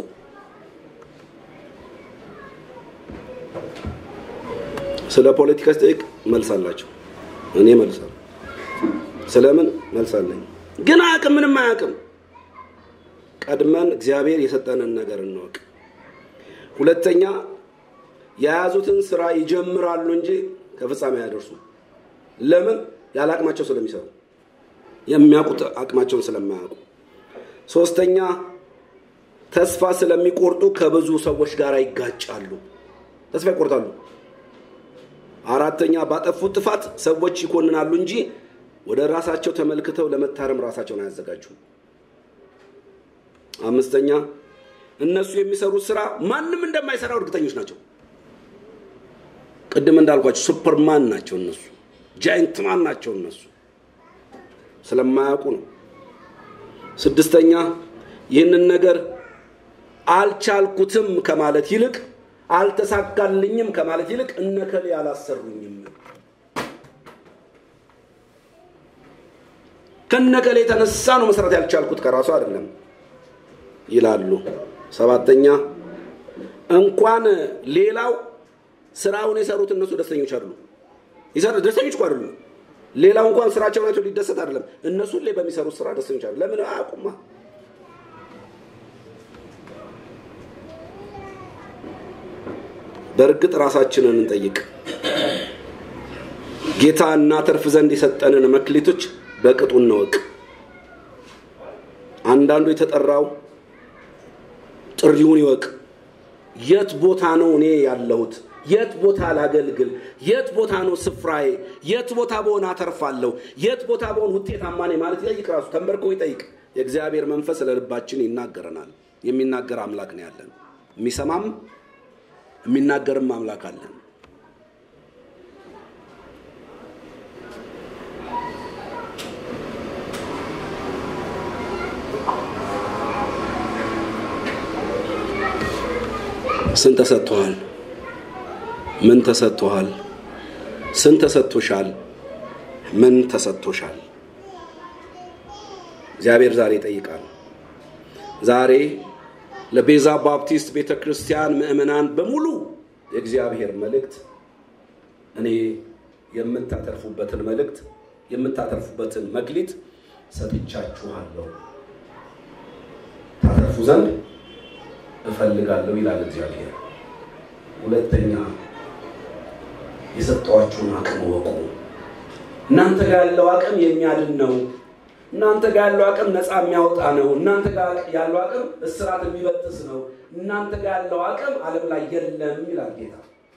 ስለ ፖለቲካ ስጠይቅ መልስ አላቸው። እኔ መልሳለሁ። ስለምን መልስ አለኝ። ግን አያውቅም፣ ምንም አያውቅም። ቀድመን እግዚአብሔር የሰጠንን ነገር እንወቅ። ሁለተኛ የያዙትን ስራ ይጀምራሉ እንጂ ከፍጻሜ አያደርሱ። ለምን? ያለ አቅማቸው ስለሚሰሩ የሚያውቁት አቅማቸውን ስለማያውቁ። ሶስተኛ ተስፋ ስለሚቆርጡ ከብዙ ሰዎች ጋር ይጋጫሉ፣ ተስፋ ይቆርጣሉ። አራተኛ ባጠፉት ጥፋት ሰዎች ይኮንናሉ እንጂ ወደ ራሳቸው ተመልክተው ለመታረም ራሳቸውን አያዘጋጁም። አምስተኛ እነሱ የሚሰሩት ስራ ማንም እንደማይሰራው እርግጠኞች ናቸው። ቅድም እንዳልኳቸው ሱፐርማን ናቸው እነሱ፣ ጃይንትማን ናቸው እነሱ ስለማያውቁ ነው። ስድስተኛ ይህንን ነገር አልቻልኩትም ከማለት ይልቅ አልተሳካልኝም ከማለት ይልቅ እነከሌ አላሰሩኝም ከነከሌ የተነሳ ነው መስራት ያልቻልኩት ከራሱ አይደለም ይላሉ። ሰባተኛ እንኳን ሌላው ስራውን የሰሩት እነሱ ደስተኞች አይደሉ። ደስተኞች እኮ አይደሉም። ሌላው እንኳን ስራቸውን አይቶ ሊደሰት አይደለም። እነሱ ላይ በሚሰሩት ስራ ደስተኞች አይደሉ። ለምን አያውቁማ? በእርግጥ ራሳችንን እንጠይቅ። ጌታ እናተርፍ ዘንድ የሰጠንን መክሊቶች በቅጡ እንወቅ። አንዳንዱ የተጠራው ጥሪውን ይወቅ። የት ቦታ ነው እኔ ያለሁት? የት ቦታ ላገልግል? የት ቦታ ነው ስፍራዬ? የት ቦታ በሆነ አተርፋለሁ? የት ቦታ በሆን ውጤታማ ነኝ ማለት ይጠይቅ። ራሱ ተንበርኮ ይጠይቅ። የእግዚአብሔር መንፈስ ለልባችን ይናገረናል። የሚናገር አምላክ ነው ያለን። የሚሰማም የሚናገርም አምላክ አለን። ስንት ተሰጥቶሃል? ምን ተሰጥቶሃል? ስንት ተሰጥቶሻል? ምን ተሰጥቶሻል? እግዚአብሔር ዛሬ ይጠይቃል። ዛሬ ለቤዛ ባፕቲስት ቤተ ክርስቲያን ምእመናን በሙሉ የእግዚአብሔር መልእክት እኔ የምታተርፉበትን መልእክት የምታተርፉበትን መክሊት ሰጥቻችኋለሁ ታተርፉ ዘንድ እፈልጋለሁ ይላል እግዚአብሔር። ሁለተኛ የሰጠዋችሁን አቅም ወቁ። እናንተ ጋር ያለው አቅም የሚያድን ነው። እናንተ ጋር ያለው አቅም ነፃ የሚያወጣ ነው። እናንተ ጋር ያለው አቅም እስራት የሚበጥስ ነው። እናንተ ጋር ያለው አቅም ዓለም ላይ የለም ይላል ጌታ።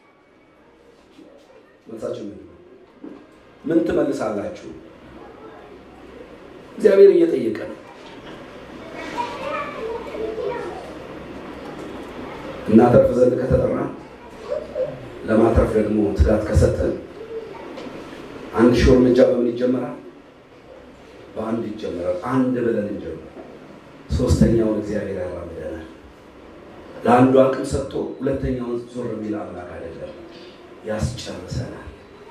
መልሳችሁ ምን ምን ትመልሳላችሁ? እግዚአብሔር እየጠየቀ ነው። እናተርፍ ዘንድ ከተጠራ ለማትረፍ ደግሞ ትጋት ከሰጠን አንድ ሺህ እርምጃ በምን ይጀመራል? በአንድ ይጀመራል። አንድ ብለን እንጀምር። ሶስተኛውን እግዚአብሔር ያራምደናል። ለአንዱ አቅም ሰጥቶ ሁለተኛውን ዞር የሚል አምላክ አይደለም፣ ያስጨርሰናል።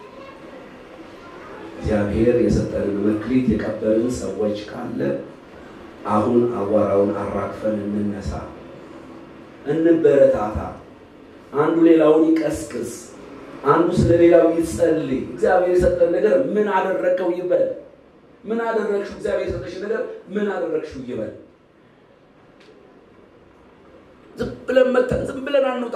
እግዚአብሔር የሰጠንን መክሊት የቀበልን ሰዎች ካለ አሁን አቧራውን አራግፈን እንነሳ፣ እንበረታታ። አንዱ ሌላውን ይቀስቅስ፣ አንዱ ስለ ሌላው ይጸልይ። እግዚአብሔር የሰጠን ነገር ምን አደረግከው ይበል። ምን አደረግሽው? እግዚአብሔር የሰጠሽ ነገር ምን አደረግሽው ይበል። ዝም ብለን መተን ዝም ብለን አንውጣ።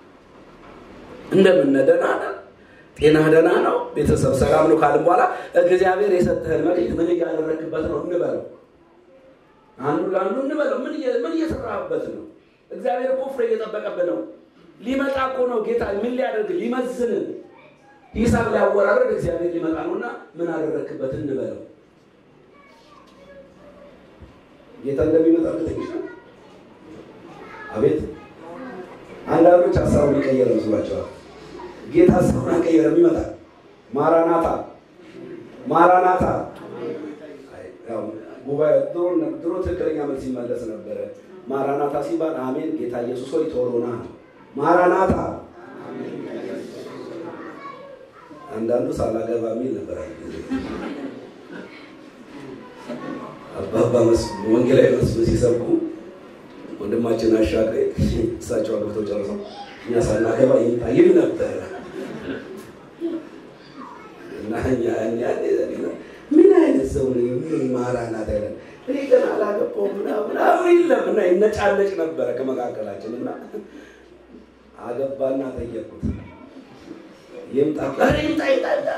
እንደምን ደህና ነህ? ጤና ደህና ነው? ቤተሰብ ሰላም ነው ካልን በኋላ እግዚአብሔር የሰጠህን መክሊት ምን እያደረግክበት ነው እንበለው። አንዱ ለአንዱ እንበለው። ምን እየሰራህበት ነው? እግዚአብሔር እኮ ፍሬ እየጠበቀብህ ነው። ሊመጣ እኮ ነው ጌታ። ምን ሊያደርግ ሊመዝንን ሂሳብ ሊያወራረድ እግዚአብሔር ሊመጣ ነውና ምን አደረግክበት እንበለው። ጌታ እንደሚመጣ እርግጠኞች ነው። አቤት አንዳንዶች ሀሳቡን ሊቀየር መስሏቸዋል። ጌታ ሀሳቡን አልቀየረም፣ ይመጣል። ማራናታ ማራናታ። ጉባኤ ድሮ ትክክለኛ መልስ ይመለስ ነበረ። ማራናታ ሲባል አሜን ጌታ ኢየሱስ ሆይ ቶሎ ና ነው። ማራናታ አንዳንዱ ሳላገባ የሚል ነበር። አባባ ወንጌላዊ መስሎ ሲሰብኩ ወንድማችን አሻግሬ እሳቸው አግብተው ጨርሰው እኛ ሳናገባ ይምጣ ይል ነበረ እና ምን አይነት ሰው ምን ማራናት አይለን እኔ ገና አላገባሁም ምናምን የለም እና ይነጫነጭ ነበረ ከመካከላችን እና አገባና ጠየቁት ይምጣ ይምጣ ይምጣ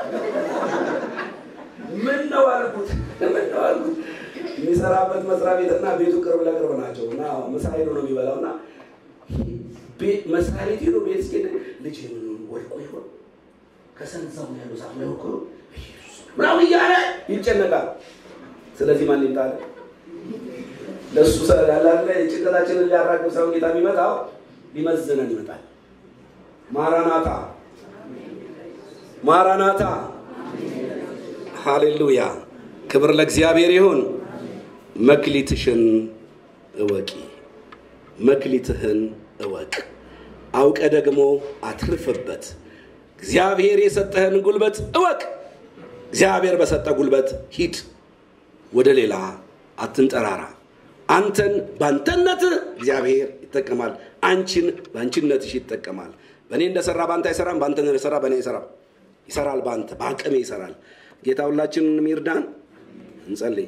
ምን ነው አልኩት ምን ነው አልኩት የሚሰራበት መስሪያ ቤትና ቤቱ ቅርብ ለቅርብ ናቸው እና ምሳ ሄዶ ነው የሚበላው እና መስሪያ ቤት ሄዶ ቤት እስኪ ልጅ ምን ወድቆ ይሆን ከሰንዛው ያሉ ዛፍ ላይ ወድቆ ምናምን እያለ ይጨነቃል ስለዚህ ማን ይምጣል ለእሱ ያላለ ጭንቀታችንን ሊያራግብ ሰው ጌታ የሚመጣው ሊመዝነን ይመጣል ማራናታ ማራናታ ሃሌሉያ ክብር ለእግዚአብሔር ይሁን መክሊትሽን እወቂ መክሊትህን እወቅ አውቀ ደግሞ አትርፍበት እግዚአብሔር የሰጠህን ጉልበት እወቅ እግዚአብሔር በሰጠ ጉልበት ሂድ ወደ ሌላ አትንጠራራ። አንተን በአንተነት እግዚአብሔር ይጠቀማል። አንቺን በአንቺነትሽ ይጠቀማል። በእኔ እንደሰራ በአንተ አይሰራም፣ በአንተ እንደሰራ በእኔ አይሰራም። ይሰራል፣ በአንተ በአቅሜ ይሰራል። ጌታ ሁላችንን ይርዳን። እንጸልይ።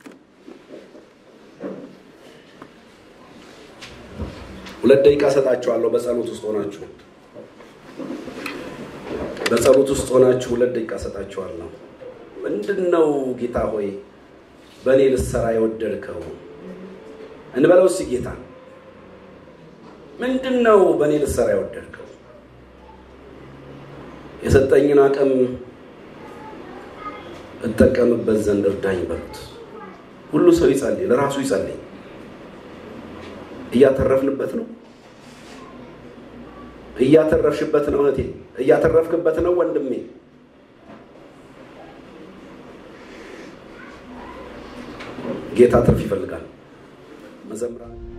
ሁለት ደቂቃ ሰጣችኋለሁ። በጸሎት ውስጥ ሆናችሁ በጸሎት ውስጥ ሆናችሁ ሁለት ደቂቃ ሰጣችኋለሁ። ምንድን ነው ጌታ ሆይ በእኔ ልሰራ የወደድከው እንበለው እስኪ ጌታ ምንድን ነው በእኔ ልሰራ የወደድከው? የሰጠኝን አቅም እጠቀምበት ዘንድ እርዳኝ በሉት። ሁሉ ሰው ይጸልይ፣ ለራሱ ይጸልይ። እያተረፍንበት ነው። እያተረፍሽበት ነው እህቴ፣ እያተረፍክበት ነው ወንድሜ። ጌታ ትርፍ ይፈልጋል። መዘምራን